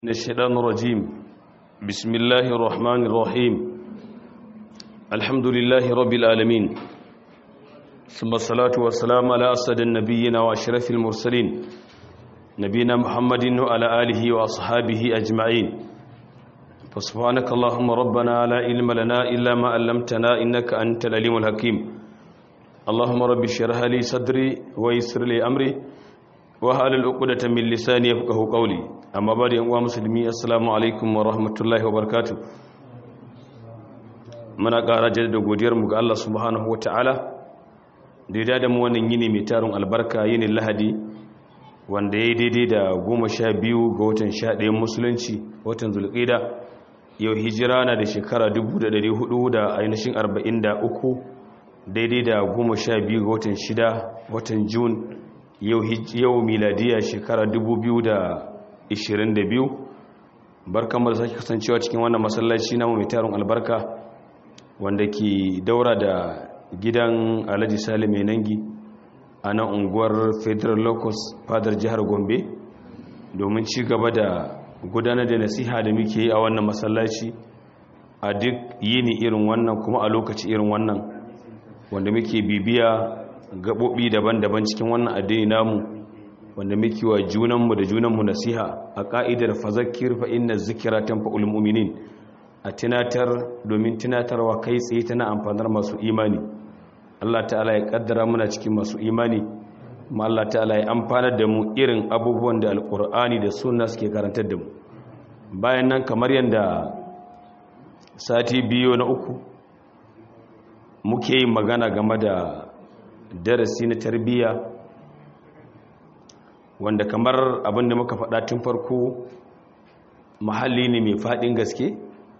من الشيطان الرجيم بسم الله الرحمن الرحيم الحمد لله رب العالمين ثم الصلاة والسلام على أسد النبيين وأشرف المرسلين نبينا محمد وعلى آله وأصحابه أجمعين فسبحانك اللهم ربنا لا علم لنا إلا ما علمتنا إنك أنت العليم الحكيم اللهم رب اشرح لي صدري ويسر لي أمري wahalar ukudata min lisani ya fuka qawli amma ba da yan uwa musulmi assalamu alaikum wa rahmatullahi wa barakatuh muna ƙara jaddada godiyar mu ga Allah subhanahu wa ta'ala da ya da mu wannan yini mai tarin albarka yini lahadi wanda ya yi daidai da goma sha biyu ga watan sha ɗayan musulunci watan zulƙida yau hijira na da shekara dubu da ɗari hudu da ainihin arba'in da uku daidai da goma sha biyu ga watan shida watan jun yau miladiya shekara 2022 barkanmu da sake kasancewa cikin wannan masallaci namu mai tarin albarka wanda ke daura da gidan alhaji salim nangi a nan unguwar federal locus fadar jihar gombe domin ci gaba da gudanar da nasiha da muke yi a wannan masallaci a duk yini irin wannan kuma a lokaci irin wannan wanda muke bibiya gaɓoɓi daban-daban cikin wannan addini namu wanda muke wa junanmu da junanmu nasiha a ƙa'idar fazakir fa inna zikira tanfa'ul mu'minin a tunatar domin tunatarwa kai tsaye tana amfanar masu imani Allah ta'ala ya kaddara muna cikin masu imani kuma Allah ta'ala ya amfanar da mu irin abubuwan da alkur'ani da sunna suke karantar da mu bayan nan kamar yadda sati biyu na uku muke yin magana game da darasi na tarbiyya wanda kamar abinda muka faɗa tun farko muhalli ne mai faɗin gaske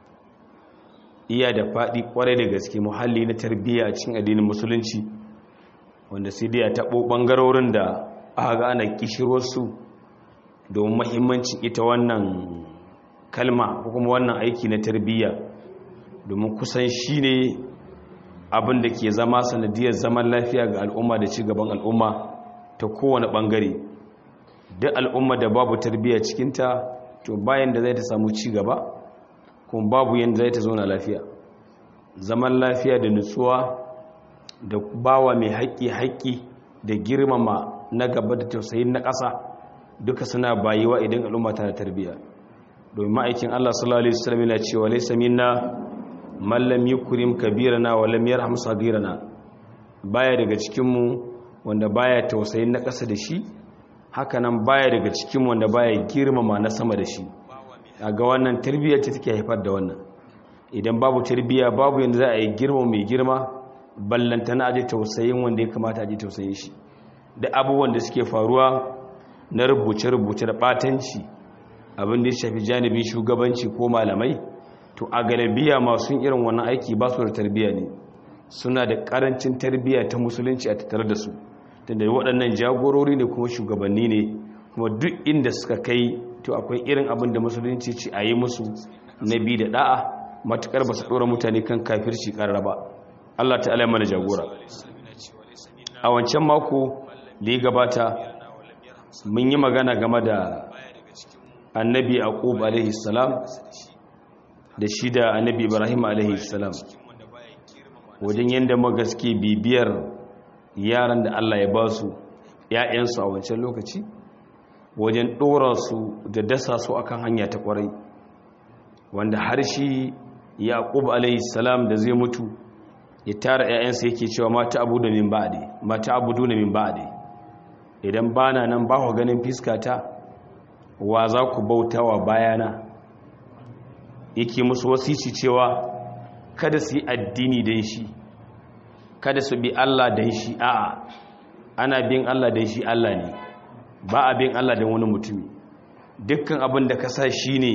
iya da faɗi ƙwarai da gaske muhalli na tarbiyya a cikin addinin musulunci wanda sai dai a taɓo ɓangarorin da aka ga ana kishirwarsu domin mahimmancin ita wannan kalma ko kuma wannan aiki na tarbiyya domin kusan shi ne abin da ke zama sanadiyar zaman lafiya ga al'umma da ci gaban al'umma ta kowane ɓangare duk al'umma da babu tarbiyya cikinta to bayan da zai ta samu ci gaba kuma babu yadda zai ta zauna lafiya zaman lafiya da nutsuwa da bawa mai haƙƙi haƙƙi da girmama na gaba da tausayin na ƙasa duka suna bayiwa idan al'umma tana tarbiyya domin ma'aikin Allah sallallahu alaihi wasallam yana cewa laysa minna mallam yukrim kabirana wa lam yarham sagirana baya daga cikin mu wanda baya tausayin na ƙasa da shi hakanan baya daga cikin wanda baya girmama na sama da shi ga wannan tarbiyyar ce take haifar da wannan idan babu tarbiyya babu yanda za a yi girma mai girma ballanta na aje tausayin wanda ya kamata aje tausayin shi da abubuwan da suke faruwa na rubuce-rubuce da batanci abin da ya shafi janibin shugabanci ko malamai to a galabiya masu irin wannan aiki ba su da tarbiyya ne suna da karancin tarbiyya ta musulunci a tattare da su tunda waɗannan jagorori ne kuma shugabanni ne kuma duk inda suka kai to akwai irin abin da musulunci ce a yi musu na bi da da'a matukar ba su ɗora mutane kan kafirci ƙarar ba Allah ta'ala mana jagora a wancan mako da ya gabata mun yi magana game da annabi aqub alaihi salam da shi da annabi ibrahim alaihi salam wajen yadda magaske bibiyar yaran da Allah ya ba su ‘ya'yansu a wancan lokaci wajen ɗora su da dasa su akan hanya ta ƙwarai wanda har shi yaƙub alaihissalam da zai mutu ya tara ‘ya'yansa yake cewa mata abu da min ba'ade mata abu da min ba'ade idan ba na nan ba ku ganin fiskata wa za ku bauta wa bayana yake musu wasici cewa kada su yi addini don shi kada su bi Allah don shi a'a ana bin Allah don shi Allah ne ba a bin Allah don wani mutumi dukkan abin da ka sa shi ne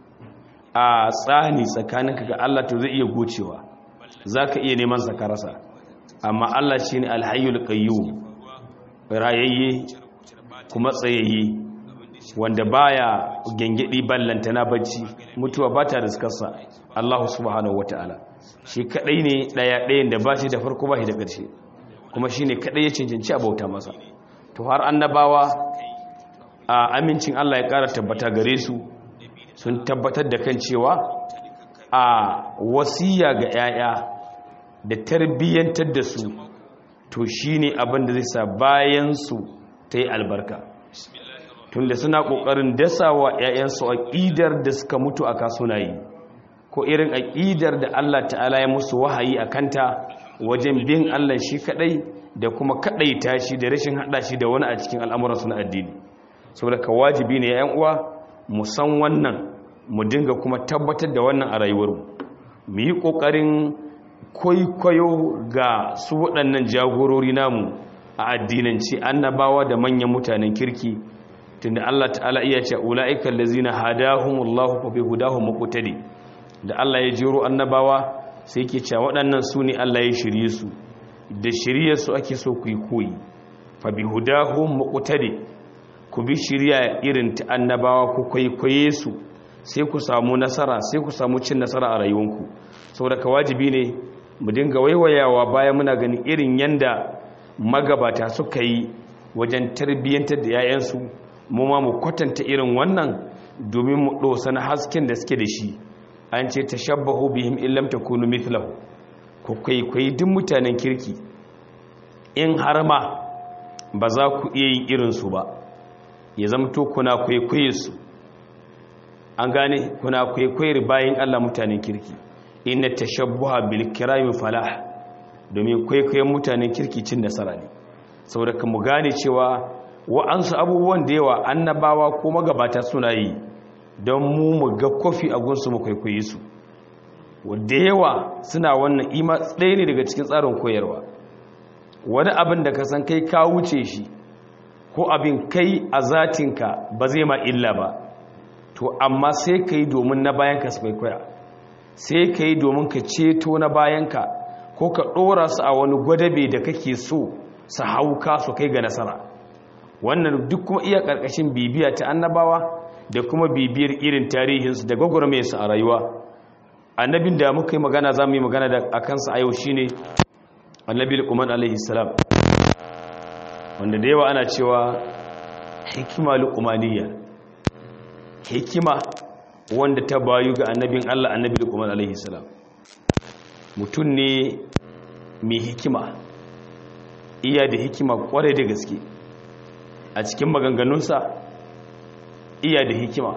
a tsani tsakaninka ga Allah to zai iya gocewa za ka iya neman sakarasa amma Allah shi ne alhayyul qayyum rayayye kuma tsayayye wanda baya gengedi ballanta na bacci mutuwa ba ta riskarsa Allah subhanahu wataala shi kadai ne daya dayan da ba shi da farko ba shi da ƙarshe kuma shine kadai ya cancanci a bauta masa to har annabawa a amincin Allah ya ƙara tabbata gare su sun tabbatar da kan cewa a wasiya ga 'ya'ya da tarbiyyantar da su to shi ne abin da zai sa bayansu ta yi albarka tunda suna ƙoƙarin dasa wa 'ya'yansu aƙidar da suka mutu a kasunayi ko irin aƙidar da Allah ta'ala ya musu wahayi a kanta wajen bin Allah shi kaɗai da kuma kaɗaita shi da rashin haɗa shi da wani a cikin al'amuransu na addini saboda ka wajibi ne 'yan uwa mu san wannan mu dinga kuma tabbatar da wannan a rayuwarmu mu yi ƙoƙarin kwaikwayo ga su waɗannan jagorori namu a addinanci annabawa da manyan mutanen kirki tunda Allah ta'ala iya ce ula'ika allazina hadahumullahu fa bihudahum muqtadi da Allah ya jiro annabawa sai yake cewa waɗannan su ne Allah ya shirye su da shiryar su ake so ku yi koyi fa bihudahum muqtadi ku bi shirya irin ta annabawa ku kwaikwaye su sai ku samu nasara sai ku samu cin nasara a rayuwanku saboda ka wajibi ne mu dinga waiwayawa bayan muna ganin irin yanda magabata suka yi wajen tarbiyyantar da 'ya'yansu mu ma mu kwatanta irin wannan domin mu ɗosa na hasken da suke da shi an ce ta shabbahu bihim illam takunu mithlahu ku kwaikwayi duk mutanen kirki in har ma ba za ku iya yin irinsu ba ya zamto kuna kwaikwaye su an gane kuna kwaikwayar bayan Allah mutanen kirki inna tashabbuha bil kirami falah domin kwaikwayon mutanen kirki cin nasara ne saboda kan mu gane cewa wa'ansu abubuwan da yawa annabawa ko magabata suna yi don mu mu ga kofi a gunsu mu kwaikwaye su da yawa suna wannan ima ɗaya ne daga cikin tsarin koyarwa wani abin da ka san kai ka wuce shi ko abin kai a zatinka ba zai ma illa ba to amma sai ka yi domin na bayanka su kwaikwaya sai ka yi domin ka ceto na bayanka ko ka ɗora su a wani gwadabe da kake so su hauka su kai ga nasara wannan duk kuma iya ƙarƙashin bibiya ta annabawa da kuma bibiyar irin tarihinsu da gwagwarmayarsu a rayuwa annabin da muka yi magana za mu yi magana da a kansa a yau shi ne annabi lukuman alaihi salam wanda da yawa ana cewa hikima lukumaniya hikima wanda ta bayu ga annabin Allah annabi Luqman alaihi salam mutum ne mai hikima iya da hikima kwarai da gaske a cikin maganganunsa iya da hikima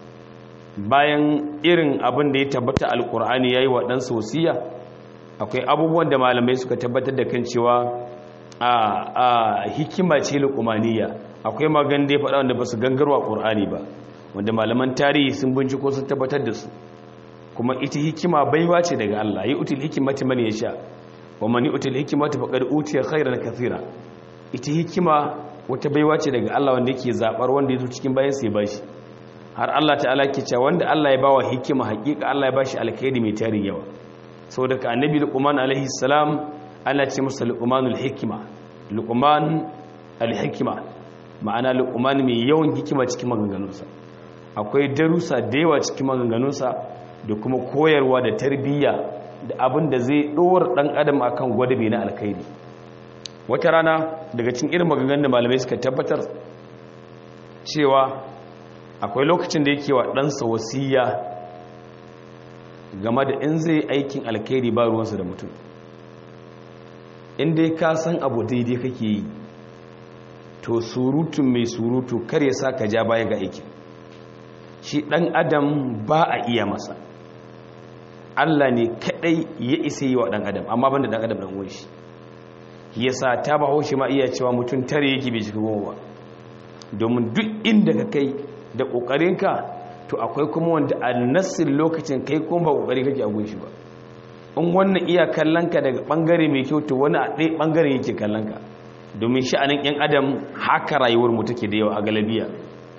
bayan irin abin da ya tabbata alkur'ani yayi wa dan sosiya akwai abubuwan da malamai suka tabbatar da kan cewa a a hikima ce luqmaniya akwai magan da ya faɗa wanda ba su gangarwa qur'ani ba wanda malaman tarihi sun binciko sun tabbatar da su kuma ita hikima baiwa ce daga Allah yi utul hikimati man yasha wa man yutul hikimati faqad utiya khairan kathira ita hikima wata baiwa ce daga Allah wanda yake zabar wanda yazo cikin bayan sai bashi har Allah ta'ala ke cewa wanda Allah ya bawa hikima hakika Allah ya bashi alkhairi mai tarin yawa saboda ka annabi luqman alaihi salam Allah ce masa luqmanul hikima luqman alhikima ma'ana luqman mai yawan hikima cikin maganganunsa akwai darussa da yawa cikin maganganunsa da kuma koyarwa da tarbiyya da abin da zai ɗora ɗan adam akan gwadabe na alkhairi wata rana daga cikin irin maganganun da malamai suka tabbatar cewa akwai lokacin da yake wa ɗansa wasiya game da in zai aikin alkhairi ba ruwansa da mutum in dai ka san abu daidai kake yi to surutun mai surutu kar ya sa ka ja baya ga aikin shi ɗan adam ba a iya masa Allah ne kaɗai ya isa yi wa ɗan adam amma ban da ɗan adam ɗan uwan shi ya sa ta ba haushi ma iya cewa mutum tare yake bai cika goma ba domin duk inda ka kai da ƙoƙarinka to akwai kuma wanda a nassin lokacin kai kuma ba ƙoƙari kake a gunshi ba in wannan iya kallonka daga ɓangare mai kyau to wani a ɗaya ɓangaren yake kallonka domin sha'anin 'yan adam haka rayuwar mu take da yawa a galabiya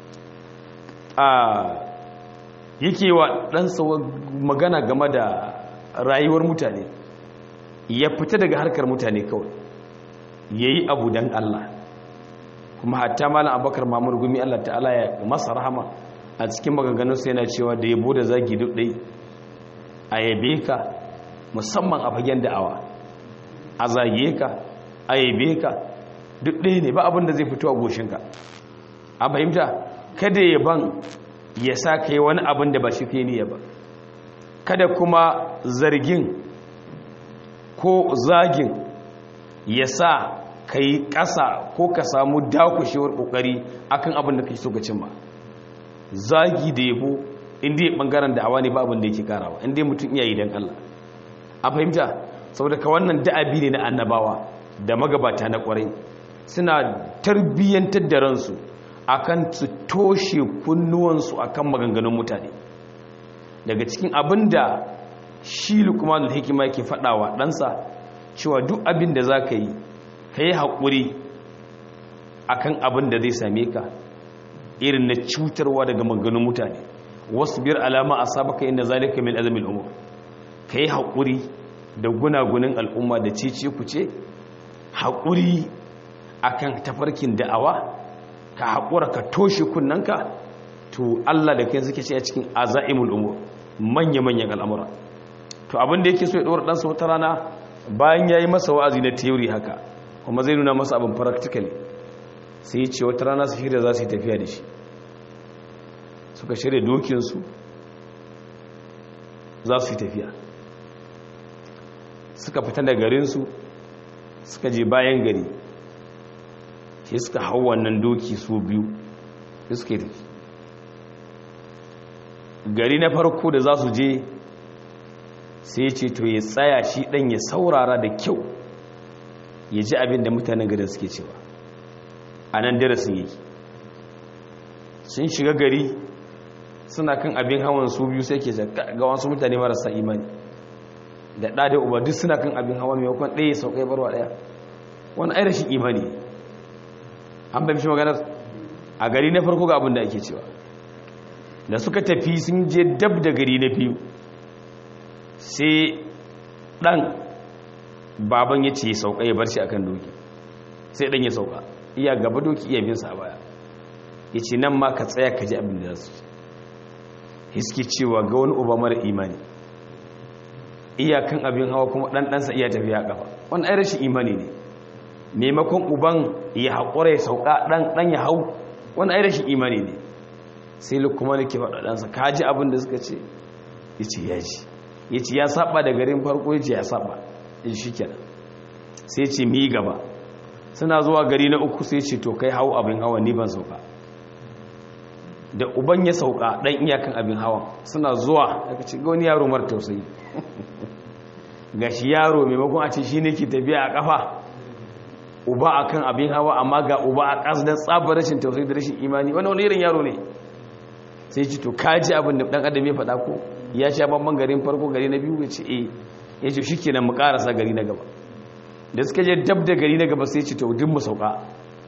yake wa ɗansa magana game da rayuwar mutane ya fita daga harkar mutane kawai ya yi abu don Allah kuma hatta malam abakar mamur gumi Allah ta'ala ya masa rahama a cikin maganganunsa yana cewa da yabo da zagi duk ɗai a yabe ka musamman a fagen da'awa a zage ka a yabe ka duk ɗaya ne ba abin da zai fito a goshinka a fahimta kada yaban ya sa ka yi wani abin da ba shi ke niyya ba kada kuma zargin ko zagin ya sa ka yi ƙasa ko ka samu dakushewar ƙoƙari akan abin da ka so ka cimma zagi da yabo inda ya ɓangaren da awa ne ba abin da yake karawa inda mutum iya yi don Allah a fahimta saboda ka wannan da'abi ne na annabawa da magabata na ƙwarai suna tarbiyyantar da ransu akan su toshe kunnuwansu akan maganganun mutane daga cikin abin da shi lukmanul hikima yake faɗawa ɗansa cewa duk abin da za ka yi ka yi haƙuri akan abin da zai same ka irin na cutarwa daga maganganun mutane wasu biyar alama a sabaka inda zalika min azamin umar ka yi haƙuri da gunagunin al'umma da cece ku ce haƙuri akan tafarkin da'awa ka haƙura ka toshe kunnanka to Allah da kai suke ce a cikin azaimul umur manya-manyan al'amura to abin da yake so ya ɗora ɗansa wata rana bayan ya yi masa wa'azi na teori haka kuma zai nuna masa abin practically sai ya ce wata rana su shirya za su yi tafiya da shi suka shirya dokinsu za su yi tafiya suka fita da garinsu suka je bayan gari sai suka hau wannan doki su biyu suka yi tafi gari na farko da za su je sai ce to ya tsaya shi ɗan ya saurara da kyau ya ji abin da mutanen garin suke cewa a nan darasin yake sun shiga gari suna kan abin hawan su biyu sai ke ga wasu mutane marasa imani da ɗa da uba duk suna kan abin hawa maimakon ɗaya saukai barwa ɗaya wani ai rashin imani an bai shi maganar a gari na farko ga abin da ake cewa da suka tafi sun je dab da gari na biyu sai ɗan baban ya ce ya sauka ya bar shi akan doki sai ɗan ya sauka iya gaba doki iya binsa a baya ya ce nan ma ka tsaya ka ji abin da za su hiski cewa ga wani uba mara imani iyakan abin hawa kuma ɗanɗansa iya tafiya ƙafa wani ai rashin imani ne maimakon uban ya haƙura ya sauka ɗan ya hau wani ai rashin imani ne sai lukuma da ke faɗa ɗansa ka ji abin da suka ce ya ce ya ji ya ce ya saba da garin farko ya ce ya saba ya shi kenan sai ce mi gaba suna zuwa gari na uku sai ce to kai hau abin hawa ni ban sauka da uban ya sauka ɗan iyakan abin hawan suna zuwa daga ce ga wani yaro mara tausayi ga shi yaro maimakon a ce shi ne ke tafiya a ƙafa uba a kan abin hawa amma ga uba a ƙasa don tsabar rashin tausayi da rashin imani wani wani irin yaro ne sai ci to kaji abin da ɗan adam ya faɗa ko ya sha babban garin farko gari na biyu ya ce eh ya ce shi kenan mu ƙarasa gari na gaba da suka je dab da gari na gaba sai ci to duk mu sauka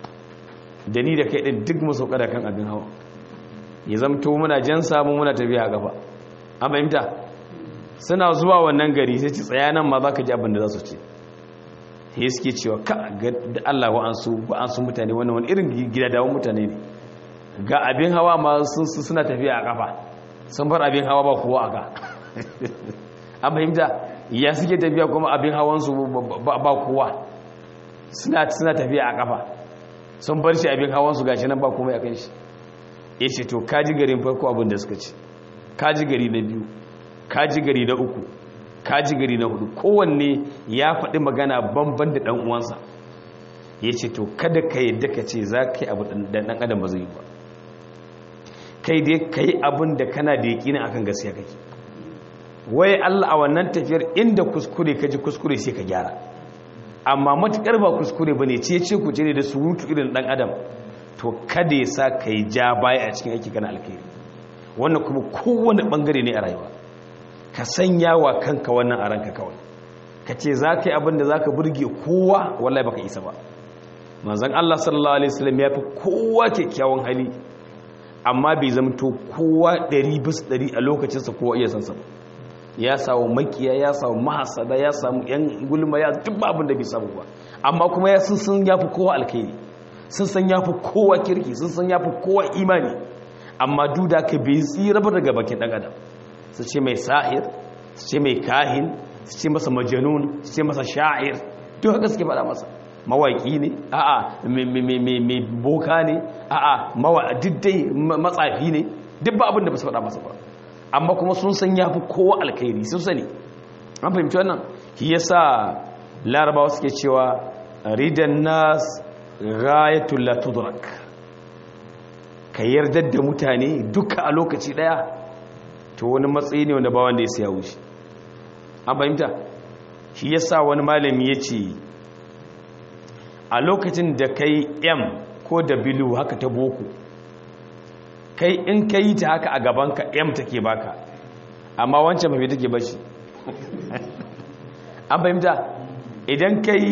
da ni da kai ɗin duk mu sauka da kan abin hawa ya zamto muna jan samu muna tafiya a gaba an fahimta suna zuwa wannan gari sai ci tsaya nan ma za ka ji abin da za su ce sai suke cewa ka ga da Allah wa'ansu wa'ansu mutane wannan wani irin gida dawon mutane ne ga abin hawa ma sun suna tafiya a kafa sun bar abin hawa ba kowa a ka an fahimta ya suke tafiya kuma abin hawansu ba kowa suna tafiya a kafa sun bar shi abin hawansu gashi nan ba komai a kan shi ya ce to kaji garin farko abin da suka ce kaji gari na biyu kaji gari na uku kaji gari na hudu kowanne ya faɗi magana banban da ɗan'uwansa ya ce to kada ka yadda ka ce za ka yi abu da ɗan adam ba zai yi ba kai dai ka yi abin da kana da yaƙinin akan gaskiya kake wai allah a wannan tafiyar inda kuskure ka ji kuskure sai ka gyara amma matuƙar ba kuskure ba ne ce ce ku ce ne da surutu irin ɗan adam to kada ya sa ka yi ja baya a cikin aiki kana alkhairi wannan kuma kowane bangare ne a rayuwa ka sanya wa kanka wannan a ranka kawai ka ce za ka yi abin da za ka burge kowa wallahi baka isa ba manzan Allah sallallahu alaihi wasallam ya fi kowa kyakkyawan hali amma bai zamto kowa ɗari bis ɗari a lokacinsa kowa iya sansa ba ya samu makiya ya samu mahasada ya samu yan gulma ya duk abin da bai samu ba amma kuma ya sun sun ya fi kowa alkhairi sun san ya fi kowa kirki sun san ya fi kowa imani amma duda ka bai tsira ba daga bakin ɗan adam su ce mai sahir su ce mai kahin su ce masa majanun su ce masa sha'ir duk haka suke faɗa masa mawaƙi ne a'a mai boka ne a'a diddai matsafi ne duk ba abin da ba su faɗa masa ba amma kuma sun san ya fi kowa alkhairi sun sani an fahimci wannan shi yasa larabawa suke cewa ridan nas ghayatul la tudrak ka yarda da mutane duka a lokaci daya to wani matsayi ne wanda ba wanda ya siya wuce an fahimta shi yasa wani malami ya ce a lokacin da kai m ko da bilu haka ta boko kai in ka yi ta haka a gabanka m take baka amma wancan mafi take bashi an fahimta idan ka yi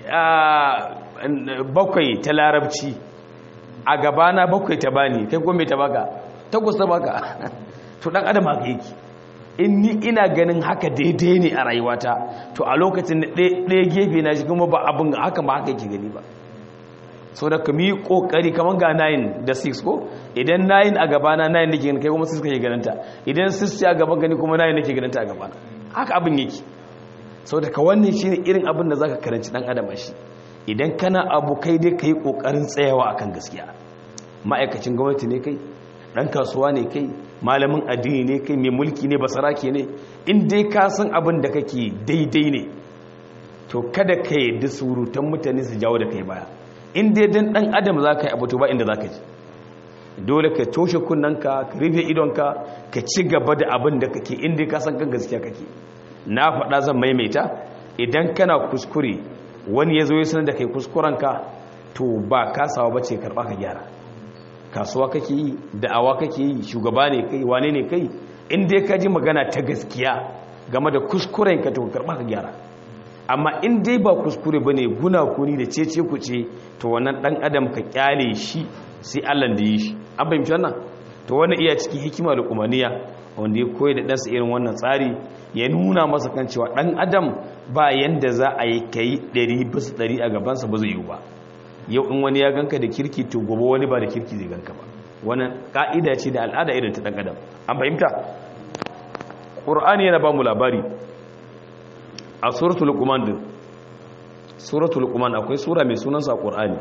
bakwai ta larabci a gabana bakwai ta bani kai gome ta baka takwas ta baka to dan adam haka yake in ni ina ganin haka daidai ne a rayuwata to a lokacin da ɗaya gefe na shi kuma ba abin haka ba haka yake gani ba sau da ka yi ƙoƙari kamar ga 9 da 6 ko idan 9 a gabana 9 da ke gani kai kuma 6 kake ganinta idan 6 a gaban gani kuma 9 da ke ganinta a gabana haka abin yake sau da ka wannan shi ne irin abin da za ka karanci ɗan adam a shi idan kana abu kai dai ka yi ƙoƙarin tsayawa akan gaskiya ma'aikacin gwamnati ne kai ɗan kasuwa ne kai malamin addini ne kai mai mulki ne basarake ne in dai ka san abin da kake daidai ne to kada ka yi surutan mutane su jawo da kai baya in dai dan ɗan adam za ka yi abu to ba inda za ka ji dole ka toshe kunnanka ka rufe idonka ka ci gaba da abin da kake in dai ka san kan gaskiya kake na faɗa zan maimaita idan kana kuskure wani ya zo ya sanar da kai kuskurenka to ba kasawa ba ce karɓa ka gyara kasuwa kake yi da'awa kake yi shugaba ne kai wane ne kai in dai ka ji magana ta gaskiya game da kuskuren ka to karba ka gyara amma in dai ba kuskure bane guna kuni da cece ku ce to wannan dan adam ka kyale shi sai Allah da yi shi an fahimci wannan to wannan iya cikin hikima da kumaniya wanda ya koyi da ɗansa irin wannan tsari ya nuna masa kan cewa ɗan adam ba yanda za a yi kai ɗari bisa ɗari a gabansa ba zai yi ba yau in wani ya ganka da kirki to gobe wani ba da kirki zai ganka ba wannan ka'ida ce da al'ada irin ta dan adam an fahimta qur'ani yana ba mu labari a suratul luqman din suratul luqman akwai sura mai sunan sa qur'ani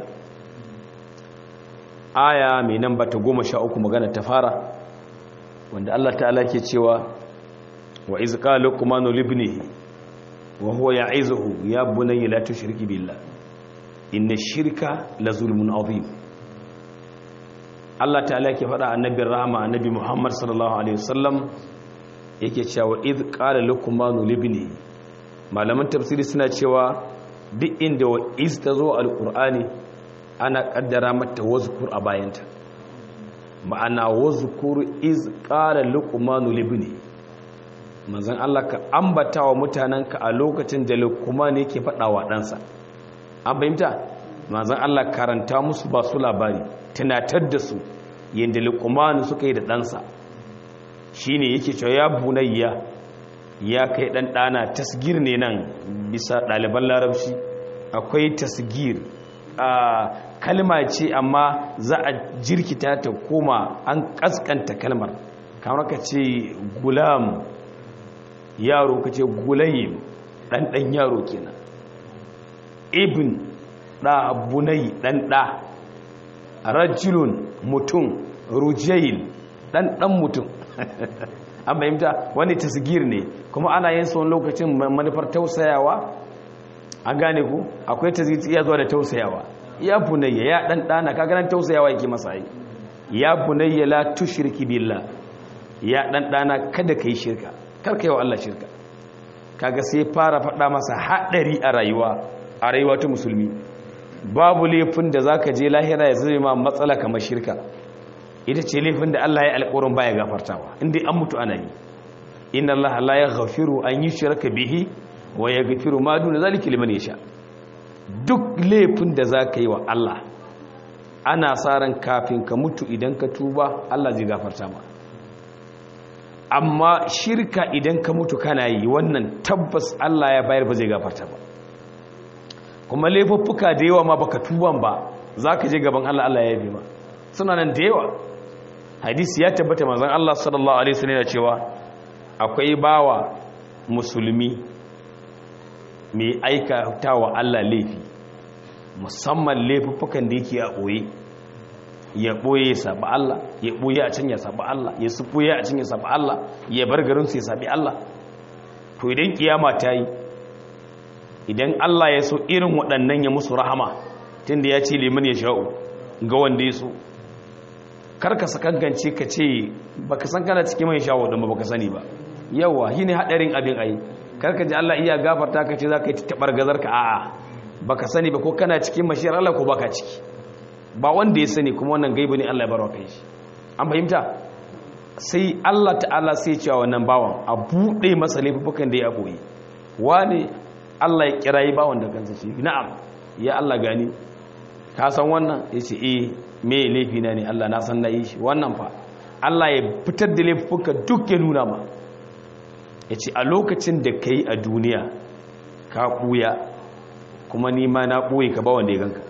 aya mai namba ta 13 magana ta fara wanda Allah ta'ala ke cewa wa iz qala luqmanu libnihi wa huwa ya'izuhu ya bunayya la tushriki billah inna shirka la zulmun azim Allah ta'ala ke faɗa annabin rahama annabi Muhammad sallallahu alaihi wasallam yake cewa id qala luqmanu libni malaman tafsiri suna cewa duk inda wa iz tazo alqur'ani ana kaddara mata wazkur a bayanta ma'ana wazkur iz qala luqmanu libni manzon Allah ka ambata wa mutananka a lokacin da luqman yake faɗa wa ɗansa an fahimta manzan Allah karanta musu ba su labari tunatar da su yadda likumanu suka yi da ɗansa shi ne yake cewa ya bunayya ya kai ɗan ɗana tasgir ne nan bisa ɗaliban larabci akwai tasgir a kalma ce amma za a jirkita ta koma an ƙasƙanta kalmar kamar ka ce gulam yaro ka ce gulayim ɗan ɗan yaro kenan ibn ɗa bunai ɗan ɗa rajulun mutum rujail ɗan ɗan mutum an fahimta wani tasgir ne kuma ana yin son lokacin manufar tausayawa an gane ku akwai tasgir iya zuwa da tausayawa ya bunayya ya ɗan ɗana kaganan tausayawa yake masa yi ya bunayya la tushirki billah ya ɗan ɗana kada ka yi shirka karka yi wa Allah shirka kaga sai fara faɗa masa haɗari a rayuwa a rayuwa ta musulmi babu laifin da za ka je lahira ya zai ma matsala kamar shirka ita ce laifin da Allah ya alƙawarin baya gafartawa inda an mutu ana yi inna Allah la yaghfiru an yushraka bihi wa yaghfiru ma duna zalika liman yasha duk laifin da za ka yi wa Allah ana sa ran kafin ka mutu idan ka tuba Allah zai gafarta ma amma shirka idan ka mutu kana yi wannan tabbas Allah ya bayar ba zai gafarta ba kuma laifuffuka da yawa ma baka tuban ba za ka je gaban Allah Allah ya yabe ma suna nan da yawa hadisi ya tabbata manzon Allah sallallahu alaihi wasallam yana cewa akwai bawa musulmi mai aikata wa Allah laifi musamman laifuffukan da yake a ɓoye ya ɓoye ya saɓi Allah ya ɓoye a can ya saɓi Allah ya su ɓoye a can ya saɓi Allah ya bar garinsu ya saɓi Allah to idan kiyama ta yi idan Allah ya so irin waɗannan ya musu rahama tunda ya ce liman ya sha'u ga wanda ya so karka sakangance ka ce baka san kana cikin mai sha'u ɗin ba baka sani ba yawa shi ne haɗarin abin ayi karka ji Allah iya gafarta ka ce za ka yi taɓar gazar ka a'a baka sani ba ko kana cikin mashiyar Allah ko baka ciki ba wanda ya sani kuma wannan gaibu ne Allah ya barwa kai shi an fahimta sai Allah ta'ala sai cewa wannan bawan a buɗe masa laifukan da ya boye wane Allah ya kirayi bawan da kansa shi na'am ya Allah gani ka san wannan yace eh me laifi na ne Allah na san na yi shi wannan fa Allah ya fitar da laifuka duk ya nuna ma yace a lokacin da kai a duniya ka buya kuma ni ma na buye ka ba wanda ya ganka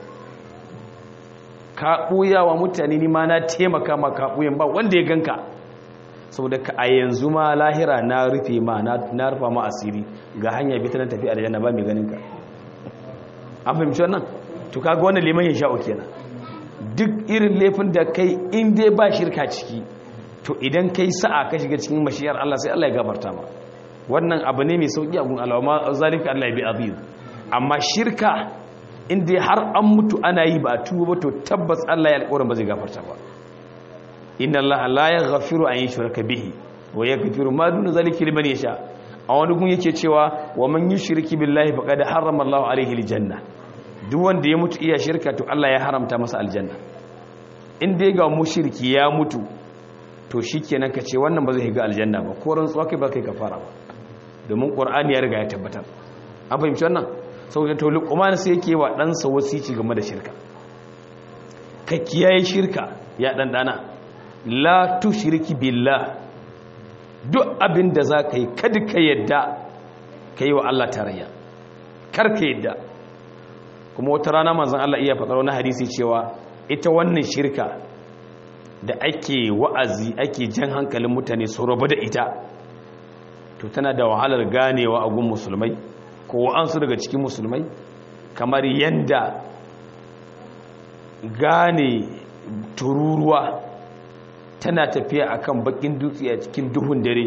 ka buya wa mutane ni ma na taimaka ma ka buyen ba wanda ya ganka saboda ka a yanzu ma lahira na rufe ma na rufa ma asiri ga hanya bi ta nan tafi aljanna ba mai ganin ka an fahimci wannan to kaga wannan liman ya sha'o kenan duk irin laifin da kai in dai ba shirka ciki to idan kai sa'a ka shiga cikin mashiyar Allah sai Allah ya gafarta ma wannan abu ne mai sauki a gun Allah ma zalika Allah ya bi azim amma shirka in dai har an mutu ana yi ba tuba ba to tabbas Allah ya alƙawarin ba zai gafarta ba inna allaha la yaghfiru an yushraka bihi wa yaghfiru ma dun zalika liman yasha a wani gun yake cewa wa man yushriki billahi faqad harrama allahu alayhi aljanna duk wanda ya mutu iya shirka to Allah ya haramta masa aljanna in dai ga mushriki ya mutu to shikenan ka ce wannan ba zai ga aljanna ba ko rantsuwa kai ba kai kafara ba domin qur'ani ya riga ya tabbatar an fahimci wannan saboda to luqman sai yake wa dan sa wasici game da shirka ka kiyaye shirka ya dan dana la tushiriki billah duk abin da za ka yi kada ka yadda ka yi wa Allah tarayya kar ka yadda kuma wata rana manzan Allah iya faɗar wani hadisi cewa ita wannan shirka da ake wa'azi ake jan hankalin mutane su rabu da ita to tana da wahalar ganewa a gun musulmai ko wa'ansu daga cikin musulmai kamar yanda gane tururuwa tana tafiya akan bakin dutse a cikin duhun dare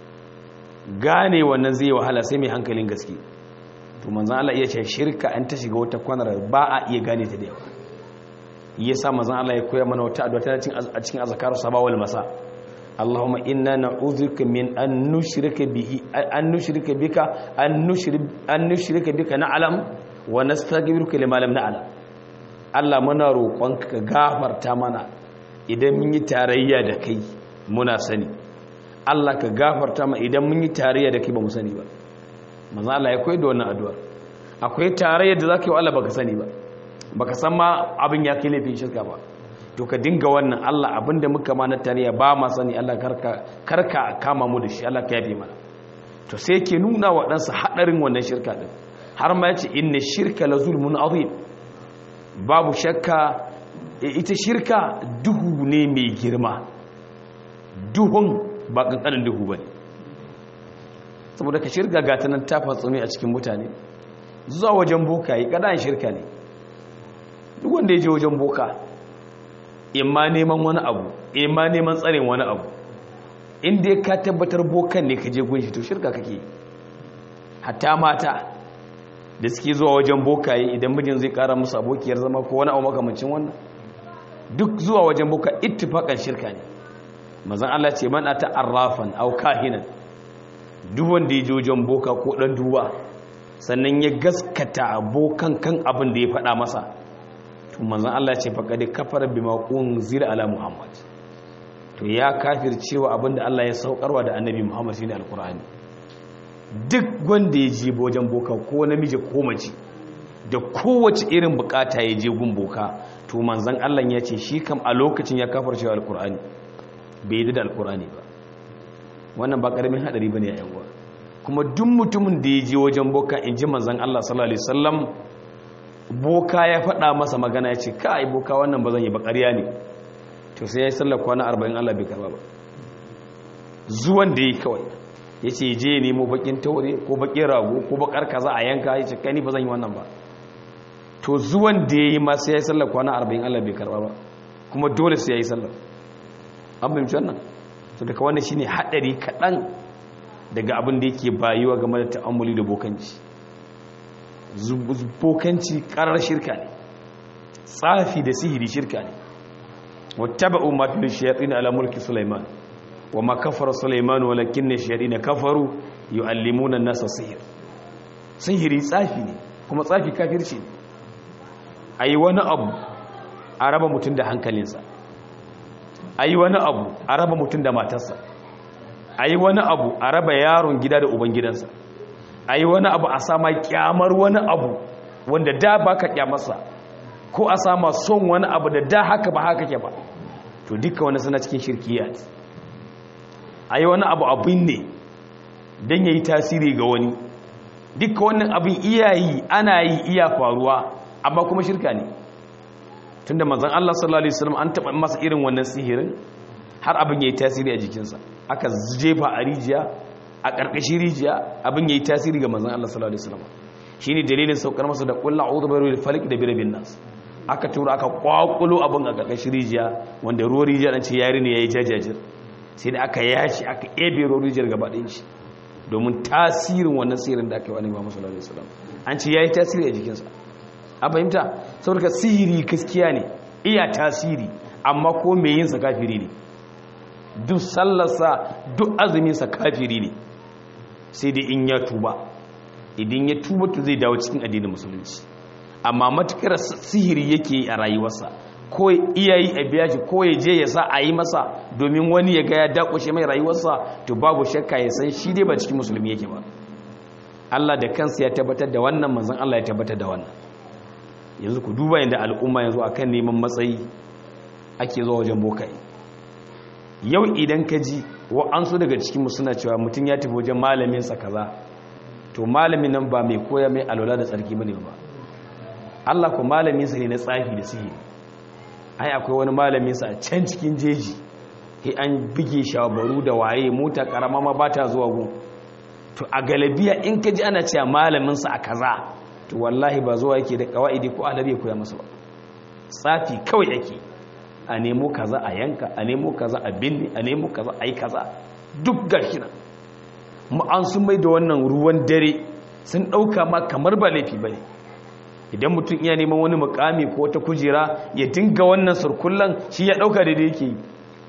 gane wannan zai wahala sai mai hankalin gaske to manzan Allah iya ce shirka an ta shiga wata kwanar ba a iya gane ta da yawa yasa manzan Allah ya koya mana wata addu'a tana a cikin azkaru sabawal masa Allahumma inna na'udhuka min an nushrika bihi an nushrika bika an nushrik an nushrika bika na'lam wa nastaghfiruka lima lam na'lam Allah muna roƙonka ka gafarta mana idan mun yi tarayya da kai muna sani Allah ka gafarta ma idan mun yi tarayya da kai ba mu sani ba manzo Allah ya koyi da wannan addu'ar akwai tarayya da zaka yi wa Allah baka sani ba baka san ma abin ya kai laifin shirka ba to ka dinga wannan Allah abinda muka ma na tarayya ba ma sani Allah karka karka kama mu da shi Allah ka yafe mana to sai yake nuna wa ɗansa hadarin wannan shirka din har ma yace inna shirka la zulmun azim babu shakka ita shirka duhu ne mai girma duhun ba kankanin duhu ba ne saboda ka shirka gata nan ta fatsumi a cikin mutane zuwa wajen boka yi ƙadan shirka ne duk wanda ya je wajen boka imma neman wani abu imma neman tsarin wani abu inda ya ka tabbatar bokan ne ka je gunshi to shirka kake hatta mata da suke zuwa wajen bokaye idan mijin zai kara musu abokiyar zama ko wani abu makamancin wannan duk zuwa wajen boka ittifaqan shirka ne mazan Allah ce man ata arrafan aw kahinan duk wanda ya je wajen boka ko dan duba sannan ya gaskata abokan kan abin da ya faɗa masa to manzon Allah ce faqad kafara bima unzila ala muhammad to ya kafircewa abin da Allah ya saukarwa da annabi muhammad shine alqur'ani duk wanda ya je wajen boka ko namiji ko mace da kowace irin bukata ya je gun boka to manzon Allah ya ce shi kam a lokacin ya kafircewa alqur'ani bai yi da alqur'ani ba wannan ba karamin hadari bane ya yawa kuma duk mutumin da ya je wajen boka in ji manzan Allah sallallahu Alaihi wasallam boka ya faɗa masa magana ya ce kai boka wannan ba zan yi bakariya ne to sai ya yi sallar kwana arba'in Allah bai karba ba zuwan da ya yi kawai ya ce je ya nemo bakin taure ko bakin rago ko bakar kaza a yanka ya ce kai ni ba zan yi wannan ba to zuwan da ya yi ma sai ya yi sallar kwana arba'in Allah bai karba ba kuma dole sai yayi sallar an fahimci wannan to daga wannan shine hadari kadan daga abin da yake bayuwa game da ta'ammuli da bokanci bokanci karar shirka ne tsafi da sihiri shirka ne wattaba'u ma fi shayatin ala mulki sulaiman wa ma kafara sulaiman walakinna shayatin kafaru yu'allimuna an-nasa sihir sihiri tsafi ne kuma tsafi kafirci ne ayi wani abu a raba mutum da hankalinsa ayi wani abu a raba mutum da matarsa ayi wani abu a raba yaron gida da ubangidansa ayi wani abu a sama kyamar wani abu wanda da baka kyamarsa ko a sama son wani abu da da haka ba haka ke ba to duka wani suna cikin shirkiyat a yi wani abu abin ne don ya yi tasiri ga wani duka wannan abin iyayi ana yi iya faruwa amma kuma shirka ne tun da mazan Allah sallallahu Alaihi wasallam an taɓa masa irin wannan sihirin har abin ya yi tasiri a jikinsa aka jefa a rijiya a ƙarƙashin rijiya abin ya yi tasiri ga mazan Allah sallallahu Alaihi wasallam shi ne dalilin saukar masa da ƙulla a da falik da birabin nasu aka tura aka kwakulo abin a ƙarƙashin rijiya wanda ruwan rijiya ɗan ce yari ne ya yi jajajir sai da aka yashi aka ebe ruwan rijiyar gaba ɗin shi domin tasirin wannan sihirin da aka yi wa annabi Muhammad sallallahu alaihi wasallam an ce yayi tasiri a jikinsa a fahimta saboda sihiri gaskiya ne iya tasiri amma ko me yin sa kafiri ne duk sallarsa duk azumin sa kafiri ne sai dai in ya tuba idan ya tuba to zai dawo cikin addinin musulunci amma matukar sihiri yake a rayuwarsa ko iyayi a biya shi ko ya je ya sa a yi masa domin wani ya ga ya dakushe mai rayuwarsa to babu shakka ya san shi dai ba cikin musulmi yake ba Allah da kansa ya tabbatar da wannan manzon Allah ya tabbatar da wannan yanzu ku duba yadda al'umma yanzu akan neman matsayi ake zuwa wajen bokai yau idan ka ji wa'ansu daga cikinmu suna cewa mutum ya tafi wajen malaminsa kaza to malamin nan ba mai koya mai alwala da tsarki bane ba Allah ko malaminsa ne na tsafi da sihiri ai akwai wani malaminsa a can cikin jeji sai an bige shabaru da waye mota karama ma ba ta zuwa gun to a galabiya in ka ji ana cewa malaminsa a kaza to wallahi ba zuwa yake da kawaidi ko alabi ya koya masa ba tsafi kawai yake a nemo kaza a yanka a nemo kaza a binne a nemo kaza a yi kaza duk gashi nan an sun mai da wannan ruwan dare sun ɗauka ma kamar ba laifi ba ne idan mutum iya neman wani mukami ko wata kujera ya dinga wannan surkullan shi ya ɗauka da yake yi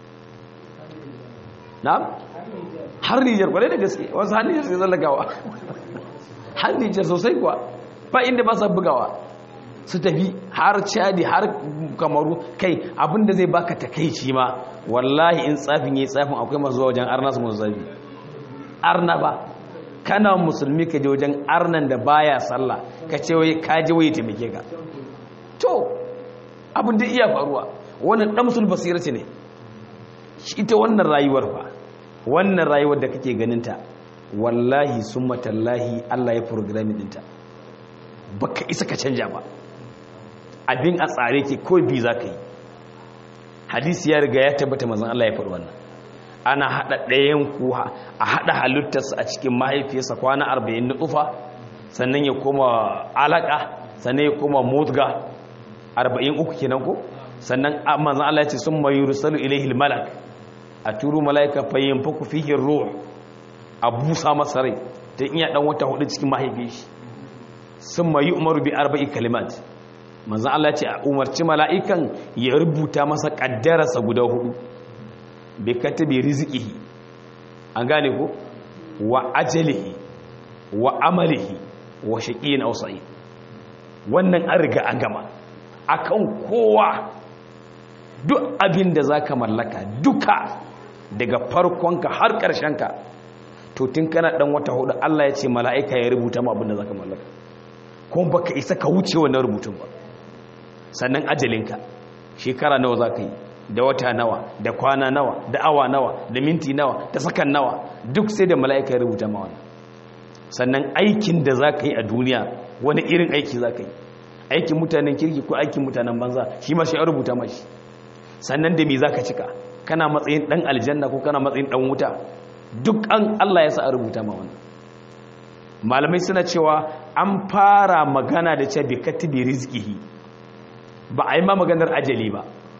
na? har nijar kwarai da gaske wasu har nijar sai zallagawa har nijar sosai kuwa ba inda ba sa bugawa su tafi har cadi har kamaru kai abinda zai baka takaici ma wallahi in tsafin yayi tsafin akwai masu zuwa wajen arna su masu zafi arna ba kana musulmi ka je wajen arnan da baya sallah ka ce wai ka je wai taimake ka to abin da iya faruwa wannan damsul basirati ne ita wannan rayuwar fa wannan rayuwar da kake ganin ta wallahi summa tallahi Allah ya programming dinta baka isa ka canja ba abin a tsare ke ko bi za ka yi hadisi ya riga ya tabbata mazan Allah ya faɗi wannan ana haɗa ɗayan kuwa a haɗa halittarsa a cikin mahaifiyarsa kwana arba'in na tsufa sannan ya koma alaƙa sannan ya koma motga arba'in uku kenan ko sannan mazan Allah ya ce sun mayu rusalu ilaihi malak a turu mala'ika fayyin faku fihin ruh a busa masa rai ta iya ɗan wata hudu cikin mahaifiyar shi sun mayu umaru bi arba'i kalimat manzan Allah ce a umarci mala'ikan ya rubuta masa ƙaddararsa guda hudu bai kata bai rizikihi an gane ko wa ajalihi wa amalihi wa shaƙiyin ausa'i wannan an riga an gama akan kowa duk abin da za ka mallaka duka daga farkonka har ƙarshenka to tun kana ɗan wata hudu Allah ya ce mala'ika ya rubuta ma abin da za ka mallaka kuma baka isa ka wuce wannan rubutun ba sannan ajalinka shekara nawa za ka yi da wata nawa da kwana nawa da awa nawa da minti nawa da sakan nawa duk sai da mala'ika ya rubuta ma wannan sannan aikin da za ka yi a duniya wani irin aiki za ka yi aikin mutanen kirki ko aikin mutanen banza shi ma shi an rubuta mashi sannan da me za ka cika kana matsayin dan aljanna ko kana matsayin dan wuta duk an Allah ya sa a rubuta ma wannan malamai suna cewa an fara magana da cewa bi katibi rizqihi ba a yi ma maganar ajali ba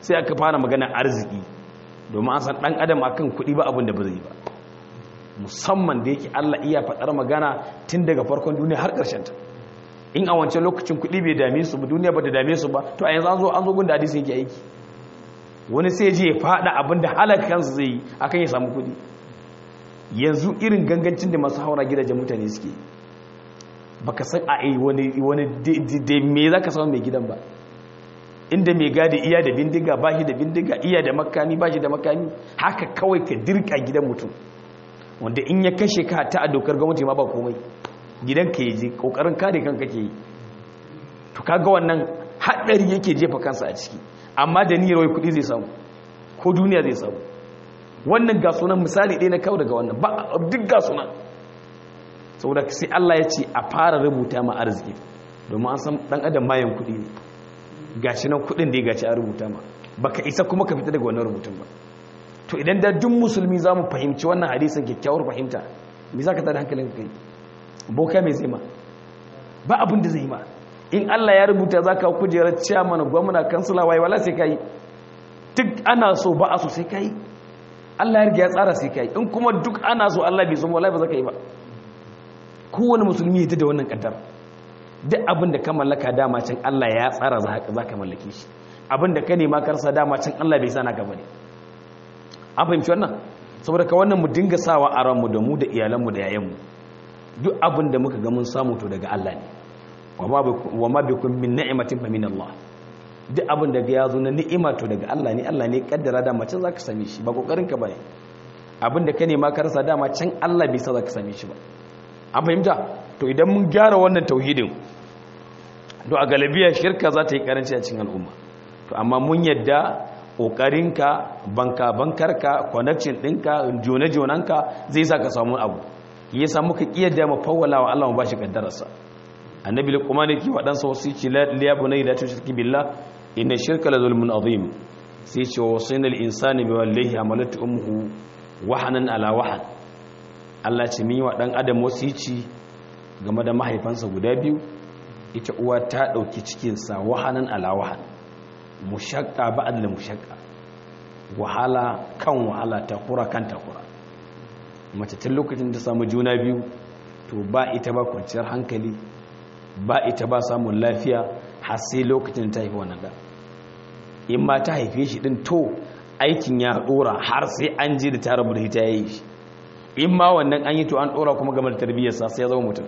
sai aka fara magana arziki domin an san dan adam akan kuɗi ba abin da ba zai ba musamman da yake Allah iya faɗar magana tun daga farkon duniya har ƙarshen ta in a wancan lokacin kuɗi bai dame su ba duniya ba da dame su ba to a yanzu an zo an zo gun da hadisi yake aiki wani sai je ya faɗa abin da halaka kansu zai yi akan ya samu kuɗi yanzu irin gangancin da masu haura gidajen mutane suke baka san a yi wani wani da me zaka samu mai gidan ba inda mai gadi iya da bindiga ba shi da bindiga iya da makami ba shi da makami haka kawai ka dirka gidan mutum wanda in ya kashe ka ta a dokar gwamnati ma ba komai gidan ka yi kokarin kare kanka ke yi to kaga wannan haɗari yake jefa kansa a ciki amma da niyyar wai kuɗi zai samu ko duniya zai samu wannan ga sunan misali ɗaya na kawo daga wannan ba duk ga sunan saboda sai Allah ya ce a fara rubuta ma arziki domin an san ɗan adam mayan kuɗi ne gashi nan kuɗin da ya gaci a rubuta ma baka isa kuma ka fita daga wannan rubutun ba to idan da duk musulmi za mu fahimci wannan hadisin kyakkyawar fahimta me za ka tada hankalin kai boka mai zai ma ba abin da zai ma in Allah ya rubuta za ka kujerar ciyaman gwamna kansila waye wala sai ka yi duk ana so ba a so sai ka yi Allah ya riga ya tsara sai ka yi in kuma duk ana so Allah bai so wala ba za ka yi ba kowane musulmi ya da wannan kaddar duk abin da ka mallaka dama can Allah ya tsara za ka mallake shi abin da ka nema karsa dama can Allah bai sana ka bane an fahimci wannan saboda ka wannan mu dinga sawa a ranmu da mu da iyalanmu da yayanmu duk abin da muka ga mun samu to daga Allah ne wa ma bikum min ni'matin fa min Allah duk abin da ya zo na ni'ima to daga Allah ne Allah ne kaddara da mace zaka same shi ba kokarin ka bane abin da ka nema ka rasa dama can Allah bai sa zaka same shi ba an fahimta to idan mun gyara wannan tauhidin to a galabiya shirka za ta yi karanci a cikin al'umma to amma mun yadda ƙoƙarinka banka bankarka connection ɗinka jone-jonenka zai sa ka samu abu ya samu ka ƙiyar da mafawala wa Allah mu ba shi ƙaddararsa annabi luqman yake waɗansa wasu ce liya bunay la tushrik billah inna shirka la zulmun azim sai ce wa wasayna al insani bi wallahi amalat ummuhu wahanan ala wahan Allah ce min wa dan adam wasici game da mahaifansa guda biyu ita uwa ta dauki cikin sa wahanan ala wahan mushakka ba'ad da mushakka wahala kan wahala takura kan takura mace tun lokacin da samu juna biyu to ba ita ba kwanciyar hankali ba ita ba samun lafiya har sai lokacin ta haifi wannan da in ma ta haife shi din to aikin ya dora har sai an ji da ta rabu da ita yayi shi in ma wannan an yi to an dora kuma game da tarbiyyarsa sai ya zama mutum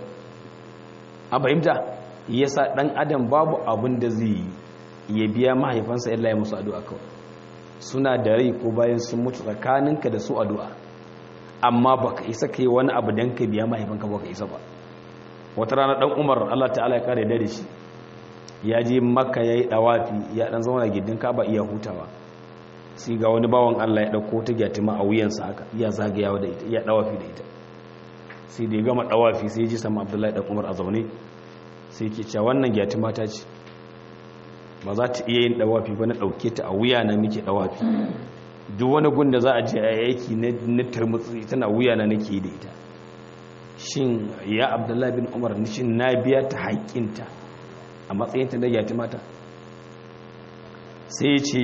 a fahimta yasa dan adam babu abin da zai yi ya biya mahaifansa illa ya musu addu'a kawai suna da rai ko bayan sun mutu tsakaninka da su addu'a amma baka isa kai wani abu dan ka biya mahaifanka baka isa ba wata rana dan Umar Allah ta'ala ya kare da shi ya je Makka yayi dawafi ya dan zauna gidin Kaaba iya hutawa sai ga wani bawan Allah ya dauko ta gyatima a wuyansa haka iya zagayawa da ita iya dawafi da ita sai da ya gama dawafi sai ya ji sama Abdullahi dan Umar a zaune sai ke cewa wannan gyatima ta ce ba za ta iya yin dawafi ba na ɗauke ta a wuya na muke dawafi duk wani gunda za a je a yaki na turmutsi tana wuya na nake da ita shin ya abdullahi bin umar shin na biya ta haƙƙinta a matsayinta na yati mata sai ce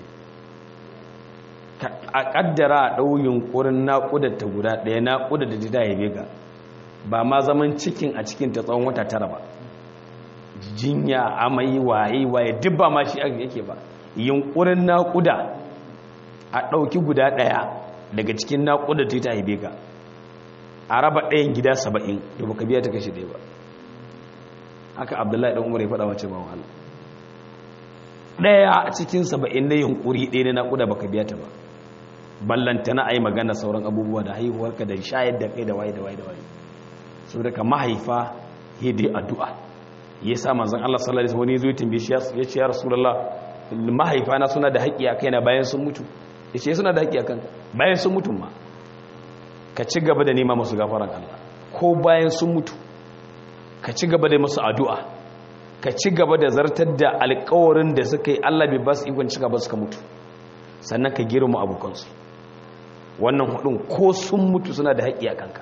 a ƙaddara a ɗau yunƙurin naƙudar ta guda ɗaya naƙudar da ta haife ga ba ma zaman cikin a cikin ta tsawon wata tara ba jinya amai waye waye duk ba ma shi yake ba yunkurin naƙuda a ɗauki guda ɗaya daga cikin naƙuda ta ta haife ka a raba ɗayan gida saba'in da baka biya ta kashe ɗaya ba haka abdullahi ɗan umar ya faɗa wace ba wahala ɗaya a cikin saba'in na yunkuri ɗaya na naƙuda baka biya ta ba ballanta na a yi magana sauran abubuwa da haihuwarka da shayar da kai da waye da waye da waye saboda ka mahaifa hidai addu'a ya sa manzan Allah sallallahu alaihi wani zuwa tambaye shi ya ce ya rasulullah mahaifana suna da haƙƙi a kaina bayan sun mutu ya ce suna da haƙƙi a kan bayan sun mutu ma ka ci gaba da nema masu gafaran Allah ko bayan sun mutu ka ci gaba da masu addu'a ka ci gaba da zartar da alƙawarin da suka yi Allah bai ba su ikon ci gaba suka mutu sannan ka girma abokansu wannan hudun ko sun mutu suna da haƙƙi a kanka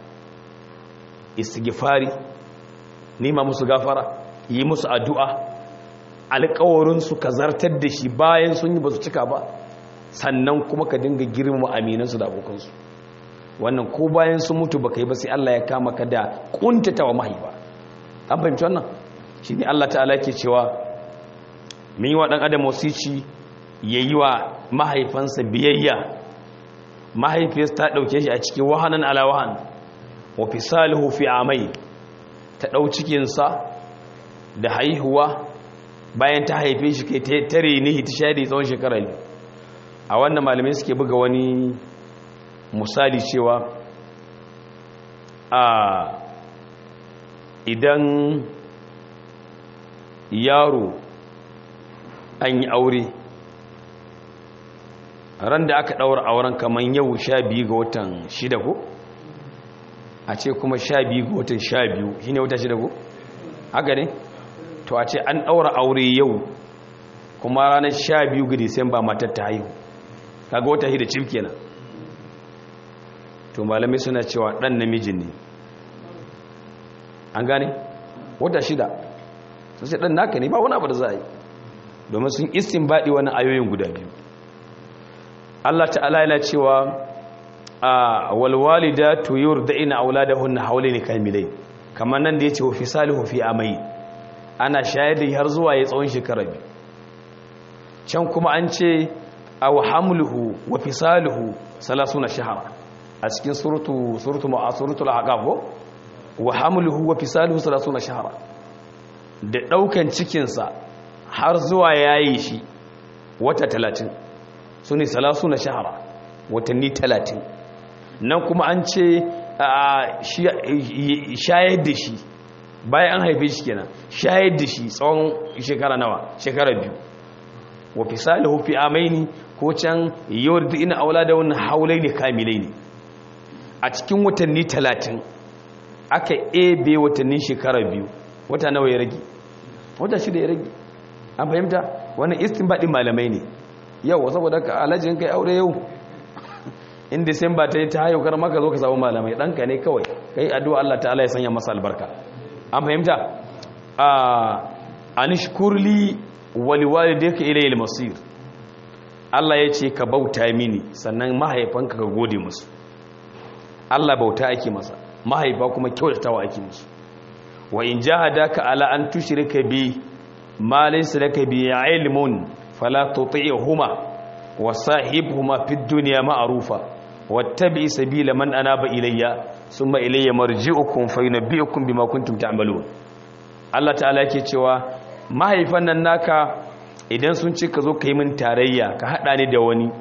istighfari nema musu gafara yi musu addu'a alkawarinsu ka zartar da shi bayan sun yi ba su cika ba sannan kuma ka dinga girma aminansu da abokansu wannan ko bayan sun mutu ba ka yi ba sai Allah ya kama ka da kuntata wa mahaifa an fahimci wannan shi ne Allah ta'ala ke cewa min yi wa ɗan adam wasici ya yi wa mahaifansa biyayya mahaifiyarsa ta ɗauke shi a cikin wahanan ala wahan wa fisalihu fi amai ta ɗau cikinsa da haihuwa bayan ta haife shi kai ta tare ne ta shayar tsawon shekara ne a wannan malamai suke buga wani misali cewa a idan yaro an yi aure ran da aka ɗaura auren kamar yau sha biyu ga watan shida ko a ce kuma sha biyu ga watan sha biyu shi ne wata shida ko haka ne to a ce an ɗaura aure yau kuma ranar sha biyu ga disamba matar ta haihu kaga wata shida cif kenan to malamai suna cewa ɗan namijin ne an gane wata shida sun ce ɗan naka ne ba wani abu da za a yi domin sun istin baɗi wani ayoyin guda biyu Allah ta'ala yana cewa a walwalida to yurda'ina auladahunna hawlayn kamilai kamar nan da yace wa fisalihu fi amai ana shayar da har zuwa ya tsawon shekara biyu can kuma an ce aw hamluhu wa fisaluhu 30 shahara a cikin suratu suratu ma'asuratul ahqaf wa hamluhu wa fisaluhu 30 shahara da daukan cikin sa har zuwa yayi shi wata 30 su ne salasu na shahara watanni talatin nan kuma an ce shayar da shi bayan an haife shi kenan shayar da shi tsawon shekara nawa shekara biyu wa fi salihu fi amaini ko can yawar da ina aula da wani haulai ne kamilai ne a cikin watanni talatin aka ebe watannin shekara biyu wata nawa ya rage wata shida ya rage an fahimta wannan istin baɗin malamai ne yau saboda ka alajin kai aure yau in disamba ta yi ta hayo kar maka zo ka samu malamai ɗanka ne kawai kai addu'a Allah ta'ala ya sanya masa albarka an fahimta a nishkurli waliwali da yake ilayi masir Allah ya ce ka bauta mini sannan mahaifanka ka gode musu Allah bauta ake masa mahaifa kuma kyautatawa ake musu wa in jahadaka ala an tushrika bi ma laysa laka bi ilmun فلا تطيعهما وصاحبهما في الدنيا معروفا واتبع سبيل من اناب الي ثم الي مرجعكم فينبئكم بما كنتم تعملون Allah ta'ala yake cewa mahaifan nan naka idan sun ce ka zo ka yi min tarayya ka haɗa ni da wani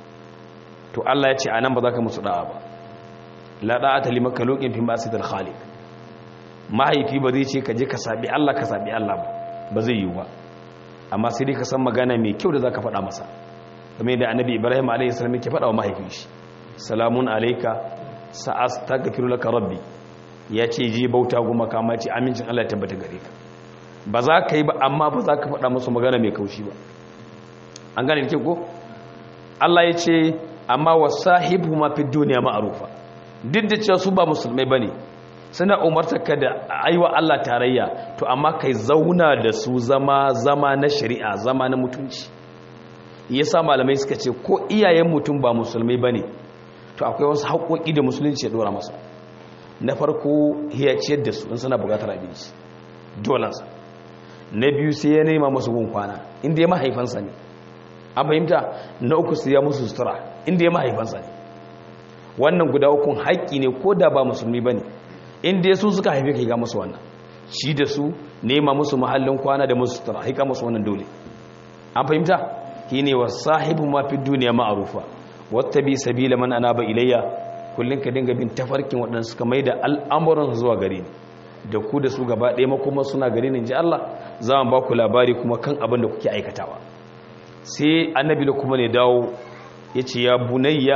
to Allah ya ce a nan ba za ka musu da'a ba la da'a ta limaka lokin fi masu dal khaliq mahaifi ba zai ce ka je ka sabi Allah ka sabi Allah ba ba zai yi ba amma sai dai ka san magana mai kyau da za ka faɗa masa game da annabi ibrahim a.s. ke faɗa wa mahaifin shi salamun alaika sa'as ta gafiru laka rabbi ya ce ji bauta goma kama ce amincin allah ya tabbata gare ka ba za ka yi ba amma ba za ka faɗa masu magana mai kaushi ba an gane ke ko allah ya ce amma wa sahibu ma fi duniya ma'arufa duk da cewa su ba musulmai ba ne suna umartarka da aiwa Allah tarayya to amma kai zauna da su zama zama na shari'a zama na mutunci yasa malamai suka ce ko iyayen mutum ba musulmai bane to akwai wasu haƙoƙi da musulunci ya dora masa na farko ya ciyar da su in suna buƙatar abinci dolansa na biyu sai ya nema masu gun kwana inda ya mahaifansa ne an fahimta na uku sai ya musu sutura inda ya mahaifansa ne wannan guda ukun haƙƙi ne ko da ba musulmi bane inda ya su suka haife ka ga musu wannan shi da su nema musu mahallin kwana da musu sutura haika musu wannan dole an fahimta shi ne wa sahibu ma fi duniya ma'arufa wata bi sabila man anaba ilayya kullum ka dinga bin tafarkin waɗanda suka mai da al'amuran zuwa gare ni da ku da su gaba ɗaya makoma suna gare ni ji Allah za mu ba ku labari kuma kan abin da kuke aikatawa sai annabi da kuma ne dawo ya ce ya bunayya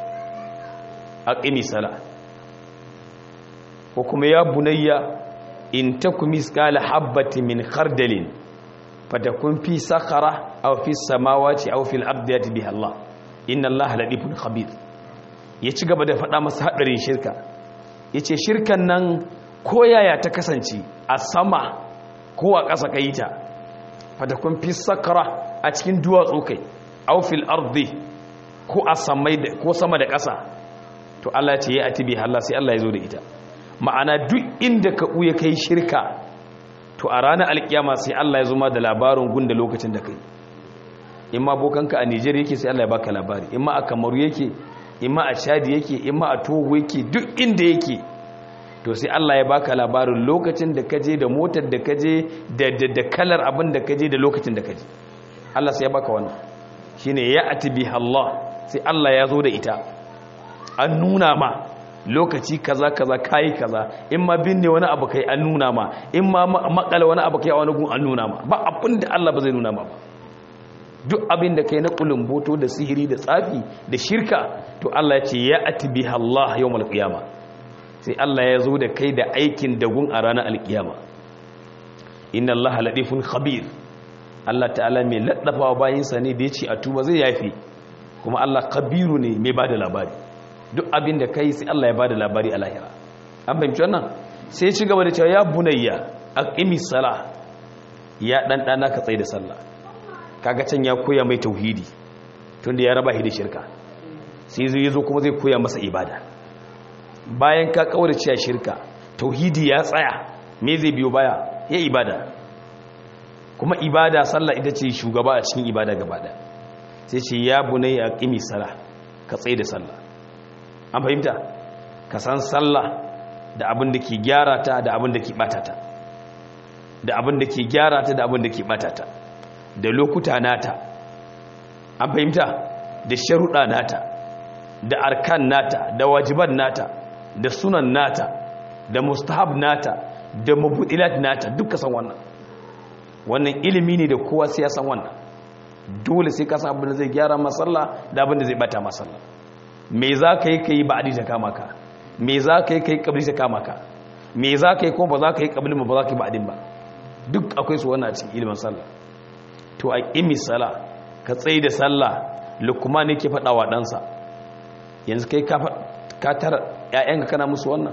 aqimi sala ko kuma ya bunayya in takum misqala habatin min khardalin fatakun fi sakhara aw fi samawati aw fil ardi yati biha Allah inna Allah ladifun khabir ya ci gaba da faɗa masa hadarin shirka yace shirkan nan koyaya ta kasance a sama ko a ƙasa kai ta fatakun fi sakara a cikin duwatsu kai aw fil ardi ko a samai ko sama da ƙasa to Allah ya ce ya atibi Allah sai Allah ya zo da ita ma'ana duk inda ka uya kai shirka to a ranar alkiyama sai Allah ya zo ma da labarin gunda lokacin da kai in ma bokanka a Nijar yake sai Allah ya baka labari in ma a Kamaru yake in ma a Chad yake in ma a Togo yake duk inda yake to sai Allah ya baka labarin lokacin da kaje da motar da kaje da da kalar abin da kaje da lokacin da kaje Allah sai ya baka wannan shine ya atibi Allah sai Allah ya zo da ita an nuna ma lokaci kaza kaza kai kaza in ma binne wani abu kai an nuna ma in ma makala wani abu kai a wani gun an nuna ma ba abin da Allah ba zai nuna ma ba duk abin da kai na kulumboto da sihiri da tsafi da shirka to Allah ya ce ya atibi Allah yawmal qiyama sai Allah ya zo da kai da aikin dagun a ranar alkiyama inna Allah ladifun khabir Allah ta'ala mai laddafa bayinsa ne da ya ce a tuba zai yafi kuma Allah kabiru ne mai bada labari duk abin da kai sai Allah ya bada labari a lahira an fahimci wannan sai ci gaba da cewa ya bunayya aqimi sala ya dan dana ka tsaye da sallah kaga can ya koya mai tauhidi tunda ya raba shi da shirka sai zai zo kuma zai koya masa ibada bayan ka kaurace shirka tauhidi ya tsaya me zai biyo baya ya ibada kuma ibada sallah ita ce shugaba a cikin ibada gaba da sai ce ya bunayya aqimi sala ka tsaye da sallah an fahimta ka san sallah da abin da ke gyara ta da abin da ke bata ta da abin da ke gyara ta da abin da ke bata ta da lokuta nata an fahimta da sharuɗa nata da arkan nata da wajiban nata da sunan nata da mustahab nata da mabudilat nata duka san wannan wannan ilimi ne da kowa sai ya san wannan dole sai ka san abin da zai gyara masalla da abin da zai bata masalla me za ka yi ka yi ba'adi ta kama ka me za ka yi ka yi kabli ta kama ka me za ka yi kuma ba za ka yi kabli ba za ka yi ba'adin ba duk akwai su wannan a cikin ilimin sallah to a ƙimi sallah ka tsaye da sallah lukuma ne ke faɗa wa ɗansa yanzu kai ka tara ‘ya'yanka kana musu wannan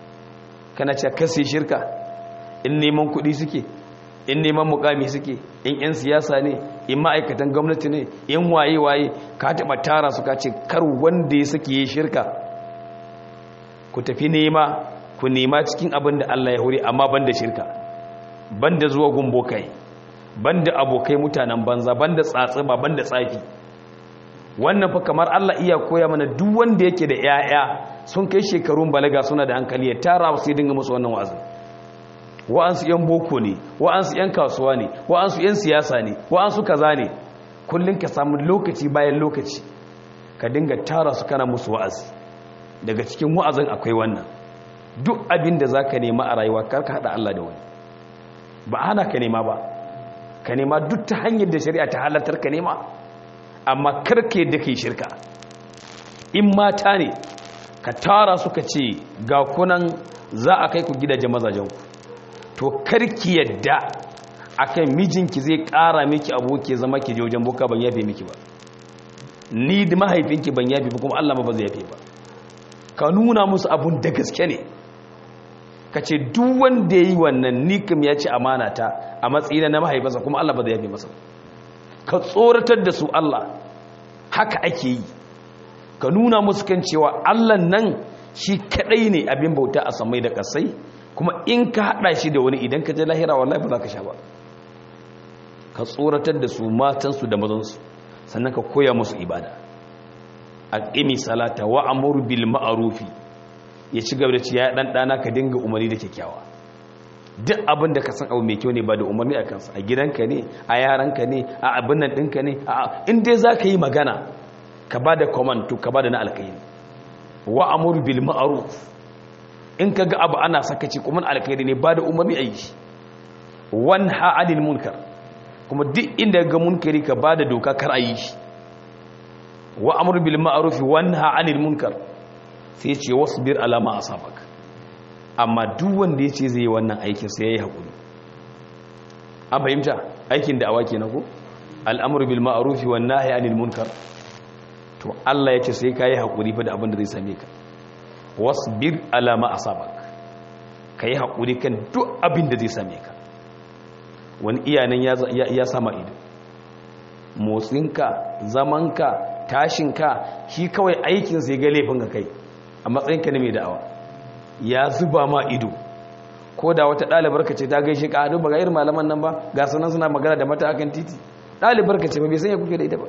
kana ce kasi shirka in neman kuɗi suke in neman mukami suke in 'yan siyasa ne in ma'aikatan gwamnati ne in waye-waye ka taɓa tara su ka ce kar wanda ya suke yi shirka ku tafi nema ku nema cikin abin da Allah ya huri amma ban da shirka ban da zuwa gumbokai ban da abokai mutanen banza ban da tsatsiba ban da tsafi wannan fa kamar Allah iya koya mana duk wanda yake da 'ya'ya sun kai shekarun balaga suna da hankali ya tara su ya dinga musu wannan wa'azin wa'ansu 'yan boko ne wa'ansu 'yan kasuwa ne wa'ansu 'yan siyasa ne wa'ansu kaza ne kullum ka samu lokaci bayan lokaci ka dinga tara su kana musu wa'azi daga cikin wa'azin akwai wannan duk abin da za ka nema a rayuwa kar ka haɗa Allah da wani ba hana ka nema ba ka nema duk ta hanyar da shari'a ta halartar ka nema amma karke da kai shirka in mata ne ka tara su ka ce ga kunan za a kai ku gidajen mazajenku to karki yadda akan mijinki zai kara miki aboki zama ki je wajen boka ban yafe miki ba ni da mahaifinki ban yafe ba kuma Allah ma ba zai yafe ba ka nuna musu abun da gaske ne ka ce duk wanda yayi wannan ni kam ya ci amana ta a matsayin na mahaifinsa kuma Allah ba zai yafe masa ka tsoratar da su Allah haka ake yi ka nuna musu kan cewa Allah nan shi kadai ne abin bauta a samai da kasai kuma in ka hada shi da wani idan ka je lahira wallahi ba za ka sha ba ka tsoratar da su matansu da mazansu sannan ka koya musu ibada aqimi salata wa amur bil ma'rufi ya ci gaba da ci ya dan dana ka dinga umarni da kyakkyawa duk abin da ka san abu mai kyau ne ba da umarni a kansa a gidanka ne a yaranka ne a abin nan ɗinka ne a in dai za ka yi magana ka ba da command to ka ba da na alkairi wa amur bil ma'ruf in ka ga abu ana sakaci kuma alkhairi ne ba da umarni a yi shi wanha anil munkar kuma duk inda ga munkari ka ba da doka kar a yi shi wa amur bil ma'ruf wanha anil munkar sai ce wasbir ala ma asabaka amma duk wanda ya ce zai yi wannan aikin sai ya yi haƙuri an fahimta aikin da awa ke na ku al'amur bil ma'arufi wa nahi anil munkar to Allah ya ce sai ka yi haƙuri fa da abin da zai same ka wasbir ala ma asabak ka yi haƙuri kan duk abin da zai same ka wani iyanan ya sama ido motsinka zamanka tashinka shi kawai aikinsa ya ga laifin ka kai a matsayinka na mai da'awa ya zuba ma ido ko da wata ɗalibar ka ce ta gaishe ka hadu ba ga irin malaman nan ba ga sunan suna magana da mata akan titi ɗalibar ka ce ba bai sanya kuke da ita ba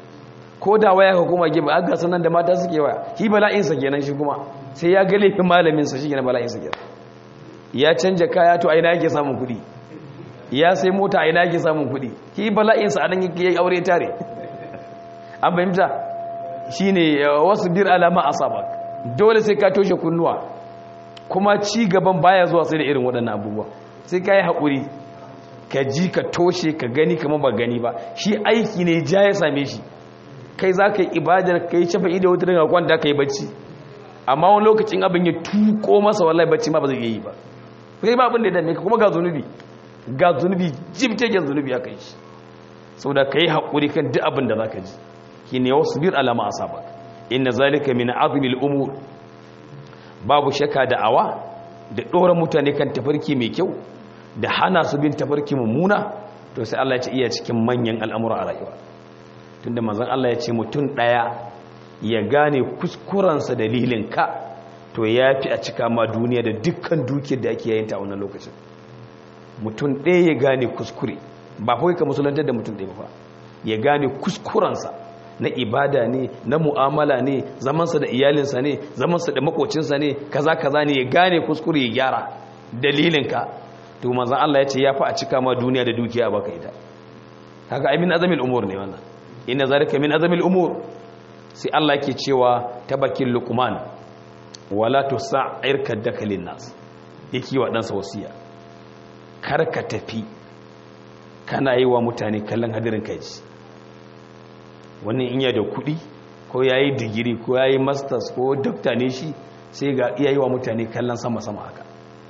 ko da waya ka kuma gaba a ga sunan da mata suke waya shi bala'insa kenan shi kuma sai ya ga laifin malaminsa shi kenan bala'insa kenan ya canja kaya to aina yake samun kuɗi ya sai mota aina yake samun kuɗi shi bala'insa a nan yake aure tare an fahimta shine wasu bir alama asabak dole sai ka toshe kunnuwa kuma ci gaban baya zuwa sai da irin waɗannan abubuwa sai ka yi haƙuri ka ji ka toshe ka gani kama ba gani ba shi aiki ne ja ya same shi kai za ka yi ibadar ka yi shafa ido wata daga kwanta ka yi bacci amma wani lokacin abin ya tuko masa wallahi bacci ma ba zai yi ba kai ba abin da ya dame ka kuma ga zunubi ga zunubi jibtegen zunubi aka yi shi saboda ka yi haƙuri kan duk abin da za ka ji shi ne wasu bir alama a saba inna zalika min azmil umur babu shakka da awa da ɗora mutane kan tafarki mai kyau da hana su bin tafarki mummuna to sai Allah ya ce iya cikin manyan al'amura a rayuwa tunda manzon Allah ya ce mutum ɗaya ya gane kuskurensa dalilin ka to ya fi a cika ma duniya da dukkan dukiyar da ake yayinta a wannan lokacin mutum ɗaya ya gane kuskure ba kawai ka musulantar da mutum ɗaya ba ya gane kuskurensa na ibada ne na mu'amala ne zamansa da iyalinsa ne zamansa da makocinsa ne kaza kaza ne ya gane kuskure ya gyara dalilinka to manzon Allah ya ce ya fi a cika ma duniya da dukiya baka ita haka ai min azamil umur ne wannan inna zalika min azamil umur sai Allah yake cewa tabakin luqman wala tusa'ir kaddaka linnas yake wa ɗansa wasiya kar ka tafi kana yi wa mutane kallon hadirin kai wani in da kuɗi ko ya yi digiri ko ya yi masters ko dokta ne shi sai ga iya yi wa mutane kallon sama-sama haka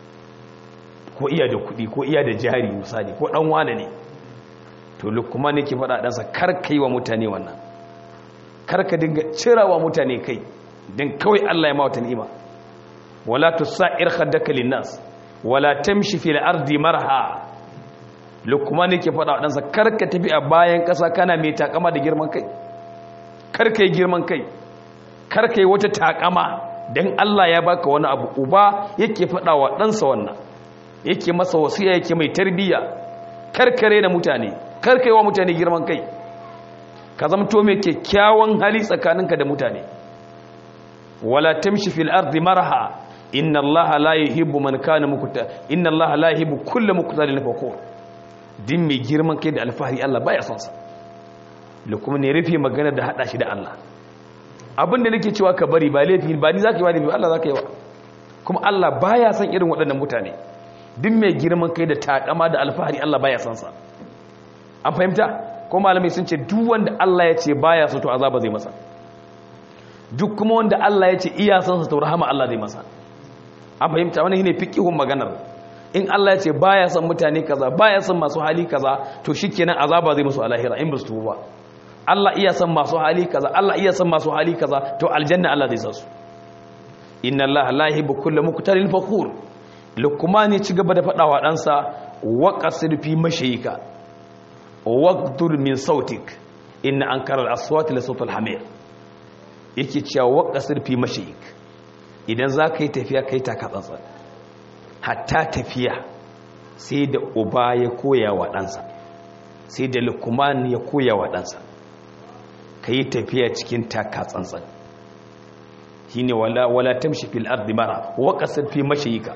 ko iya da kuɗi ko iya da jari misali ko ɗan wane ne to lukuma ne ke faɗa ɗansa karka yi wa mutane wannan karka dinga cira wa mutane kai don kawai allah ya ma wata ni'ima wala tu sa'ir haddaka linnas wala tamshi fil ardi marha lukuma ne ke faɗa ɗansa karka tafi a bayan ƙasa kana mai takama da girman kai karka yi girman kai karka yi wata takama don Allah ya baka wani abu uba yake faɗa wa ɗansa wannan yake masa wasiya yake mai tarbiyya karkare da mutane karka yi wa mutane girman kai ka zamto mai kyakkyawan hali tsakaninka da mutane wala tamshi fil ardi marha inna allaha la yuhibbu man kana mukta inna allaha la yuhibbu kullu muktalin fakhur din mai girman kai da alfahari Allah baya son sa da kuma ne rufe magana da hada shi da Allah abin da nake cewa ka bari ba laifi ba ni zaka yi wani Allah zaka yi wa kuma Allah baya son irin waɗannan mutane din mai girman kai da takama da alfahari Allah baya son sa an fahimta ko malamai sun ce duk wanda Allah ya ce baya so to azaba zai masa duk kuma wanda Allah ya ce iya son sa to rahama Allah zai masa an fahimta wannan shine fiqihun maganar in Allah ya ce baya son mutane kaza baya son masu hali kaza to shikenan azaba zai musu alahira in ba su tuba Allah iya son masu hali kaza Allah iya son masu hali kaza to aljanna Allah zai sa su inna Allah la yuhibbu kulla muktalin fakhur lukman ya ci gaba da fadawa ɗansa wa qasid fi mashayika waqdur min sautik inna ankara al-aswat la sawt al-hamir yake cewa wa qasid fi mashayik idan zaka yi tafiya kai ta katsatsa hatta tafiya sai da uba ya koya wa ɗansa sai da lukman ya koya wa ɗansa ka yi tafiya cikin taka tsantsan shi ne wala tamshi fil ardi mara wa kasar fi mashayika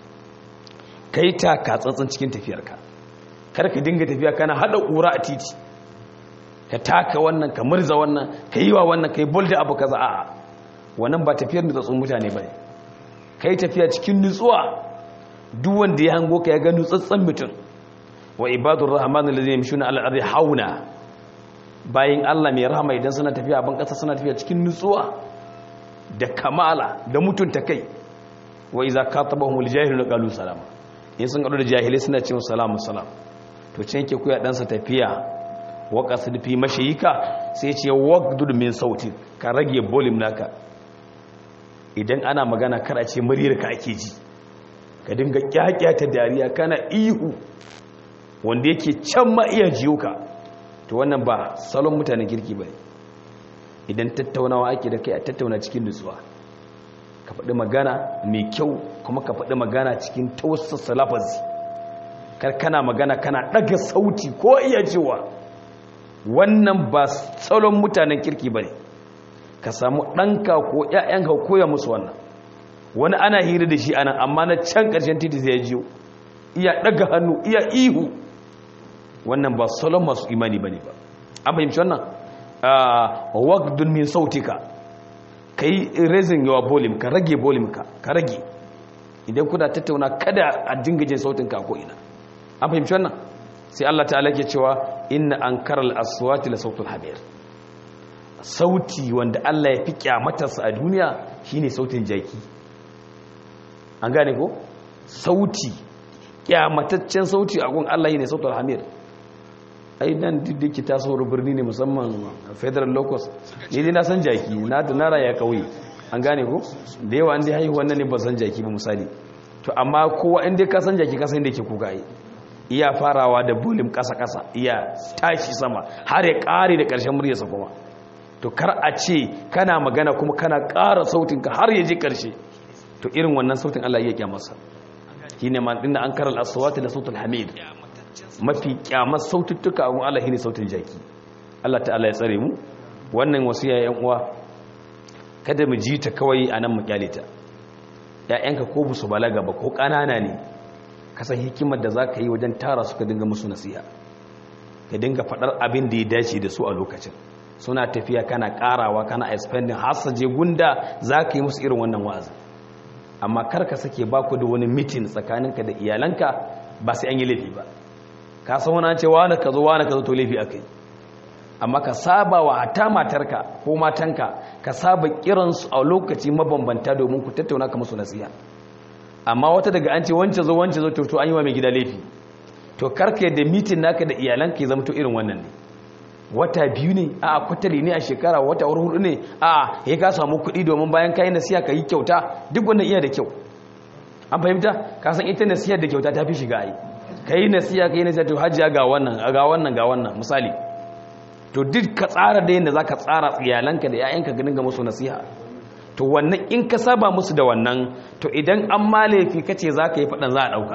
ka yi taka tsantsan cikin tafiyarka kar ka dinga tafiya kana hada ƙura a titi ka taka wannan ka murza wannan ka yi wa wannan ka yi bolda abu kaza a'a wannan ba tafiyar nutsatsun mutane ba ne ka yi tafiya cikin nutsuwa duk wanda ya hango ka ya ga nutsatsen mutum wa ibadur rahman alladhina yamshuna ala al-ardi hauna bayin Allah mai rahama idan suna tafiya a ban kasa suna tafiya cikin nutsuwa da kamala da mutunta kai wa iza katabahumul jahiluna qalu salama in sun gado da jahilai suna cewa salamu salam to can yake kuya dan sa tafiya wa qasid fi mashayika sai ce waqdud min sauti ka rage volume naka idan ana magana kar a ce muryar ka ake ji ka dinga kyakyata dariya kana ihu wanda yake can ma iya jiyo ka to wannan ba salon mutanen kirki ba idan tattaunawa ake da kai a tattauna cikin nutsuwa ka faɗi magana mai kyau kuma ka faɗi magana cikin tausasa lafazi kar kana magana kana ɗaga sauti ko iya cewa wannan ba salon mutanen kirki ba ne ka samu ɗanka ko ‘ya'yanka koya musu wannan wani ana hira da shi anan amma na can ƙarshen titi zai jiyo iya ɗaga hannu iya ihu wannan ba salon masu imani ba ne ba an fahimci wannan waqdun min sautika ka yi raising your volume ka rage volume ka ka rage idan kuna tattauna kada a dinga jin sautin ka ko ina an fahimci wannan sai Allah ta'ala ke cewa inna ankaral aswati la sautul hamir sauti wanda Allah ya fi kyamatarsa a duniya shine sautin jaki an gane ko sauti kyamataccen sauti a gun Allah ne sautul hamir ai nan diddiki ta sauro birni ne musamman federal locus ne dai na san jaki na da nara ya kauye an gane ko da yawa an dai haihu wannan ne ba san jaki ba misali to amma kowa in dai ka san jaki ka san da yake kuka yi iya farawa da bulim kasa kasa iya tashi sama har ya kare da karshen muryarsa kuma to kar a ce kana magana kuma kana ƙara sautinka har ya je karshe to irin wannan sautin Allah ya kyamarsa shine man dinda an karal aswati da sautul hamid mafi kyamar saututtuka a Allah shine sautin jaki Allah ta'ala ya tsare mu wannan wasiya yan uwa kada mu ji ta kawai anan mu kyale ta ƴaƴanka ko busu balaga ba ko ƙanana ne ka san hikimar da zaka yi wajen tara su ka dinga musu nasiha ka dinga faɗar abin da ya dace da su a lokacin suna tafiya kana ƙarawa kana expanding har su je gunda zaka yi musu irin wannan wa'azi amma kar ka sake baku da wani meeting tsakaninka da iyalanka ba sai an yi laifi ba ka san wani ce wani ka zo wani ka zo to laifi aka yi amma ka saba wa hata matarka ko matanka ka saba kiransu a lokaci mabambanta domin ku tattauna ka musu nasiha amma wata daga an ce wance zo wance zo to an yi wa mai gida laifi to karka yadda mitin naka da iyalanka ya zama to irin wannan ne wata biyu ne a kwatali ne a shekara wata hudu ne a ya ka samu kuɗi domin bayan kayi nasiha ka yi kyauta duk wannan iya da kyau an fahimta ka san ita nasiha da kyauta ta fi shiga ai ka yi nasiya ka yi nasiya to hajjiya ga wannan ga wannan ga wannan misali to duk ka tsara da yadda za ka tsara iyalanka da 'ya'yanka ganin ga musu nasiha to wannan in ka saba musu da wannan to idan an ma laifi ka ce za ka yi faɗan za a ɗauka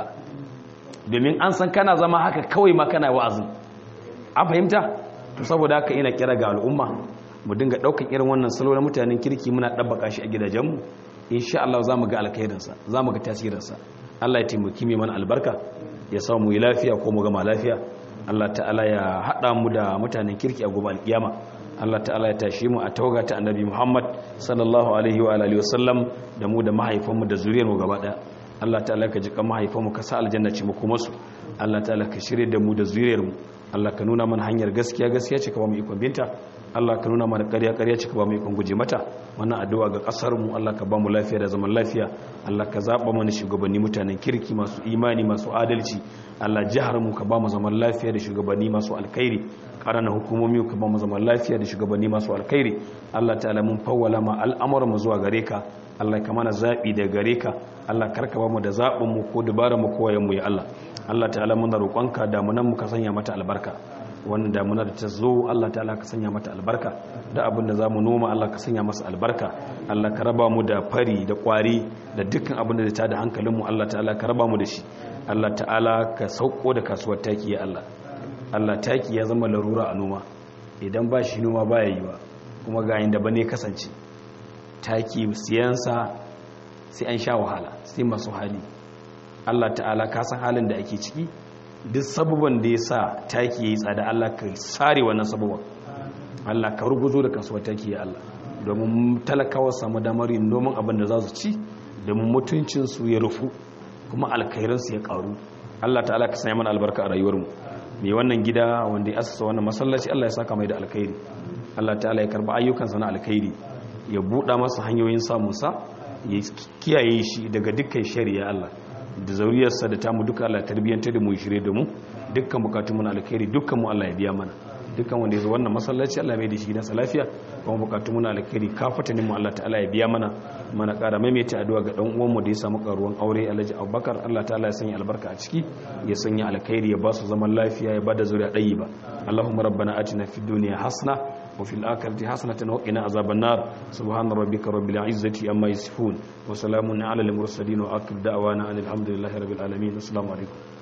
domin an san kana zama haka kawai ma kana wa'azin an fahimta to saboda haka ina kira ga al'umma mu dinga ɗaukan irin wannan salo na mutanen kirki muna ɗabbaka shi a gidajenmu insha Allah za mu ga alkhairinsa za mu ga tasirinsa Allah ya taimaki mai mana albarka ya samu yi lafiya ko mu gama lafiya Allah ta'ala ya haɗa mu da mutanen kirki a gobe alkiyama Allah ta'ala ya tashi mu a tawaga ta annabi Muhammad sallallahu alaihi wa alihi wasallam da mu da mahaifanmu da zuriyar mu gaba daya Allah ta'ala ka jika mahaifanmu ka sa aljanna ce mu kuma su Allah ta'ala ka shirye da mu da zuriyar mu Allah ka nuna mana hanyar gaskiya gaskiya ce ka ba mu ikon binta Allah ka nuna mana ƙarya ƙarya ce ka ba mu ikon guje mata wannan addu'a ga ƙasar mu Allah ka ba mu lafiya da zaman lafiya Allah ka zaba mana shugabanni mutanen kirki masu imani masu adalci Allah jihar mu ka ba mu zaman lafiya da shugabanni masu alkhairi ƙaranan hukumomi ka ba mu zaman lafiya da shugabanni masu alkhairi Allah ta'ala mun fawwala ma al'amuran mu zuwa gare ka Allah ka mana zabi da gare ka Allah karka ba mu da zabin mu ko dabarar mu ko wayan mu ya Allah Allah ta'ala muna roƙonka damunan mu ka sanya mata albarka wannan damuna da ta zo Allah ta'ala ka sanya mata albarka da abin da za mu noma Allah ka sanya masa albarka Allah ka raba mu da fari da kwari da dukkan abin da ta da hankalinmu Allah ta'ala ka raba mu da shi Allah ta'ala ka sauko da kasuwar taki ya Allah Allah taki ya zama larura a noma idan ba shi noma baya yiwa kuma ga inda bane kasance taki siyansa sai an sha wahala sai masu hali Allah ta'ala ka san halin da ake ciki duk sababan da ya sa taki ya yi tsada Allah ka sare wannan sababan Allah ka ruguzo da kasuwar taki ya Allah domin talakawa samu damar yin noman abin da za su ci domin mutuncinsu ya rufu kuma alkhairansu ya karu Allah ta'ala ka sanya mana albarka a rayuwarmu mai wannan gida wanda ya asasa wannan masallaci Allah ya saka mai da alkhairi Allah ta'ala ya karba ayyukansa na alkhairi ya buɗa masa hanyoyin samunsa ya kiyaye shi daga dukkan shari'a Allah da zauriyarsa da tamu duka Allah tarbiyyantar da mu shirye da mu dukkan bukatun mu na alkhairi dukkan mu Allah ya biya mana dukkan wanda ya zo wannan masallaci Allah mai da shi nasa lafiya kuma bukatu muna alkhairi kafatanin mu Allah ta'ala ya biya mana mana ƙara maimaita addu'a ga dan uwan mu da ya samu karuwan aure Alhaji Abubakar Allah ta'ala ya sanya albarka a ciki ya sanya alkhairi ya ba su zaman lafiya ya bada zuriya ɗayi ba Allahumma rabbana atina fid dunya hasana wa fil akhirati hasanatan wa qina azaban nar subhana rabbika rabbil izzati amma yasifun wa salamun ala al mursalin wa akhir da'wana alhamdulillahi rabbil alamin assalamu alaikum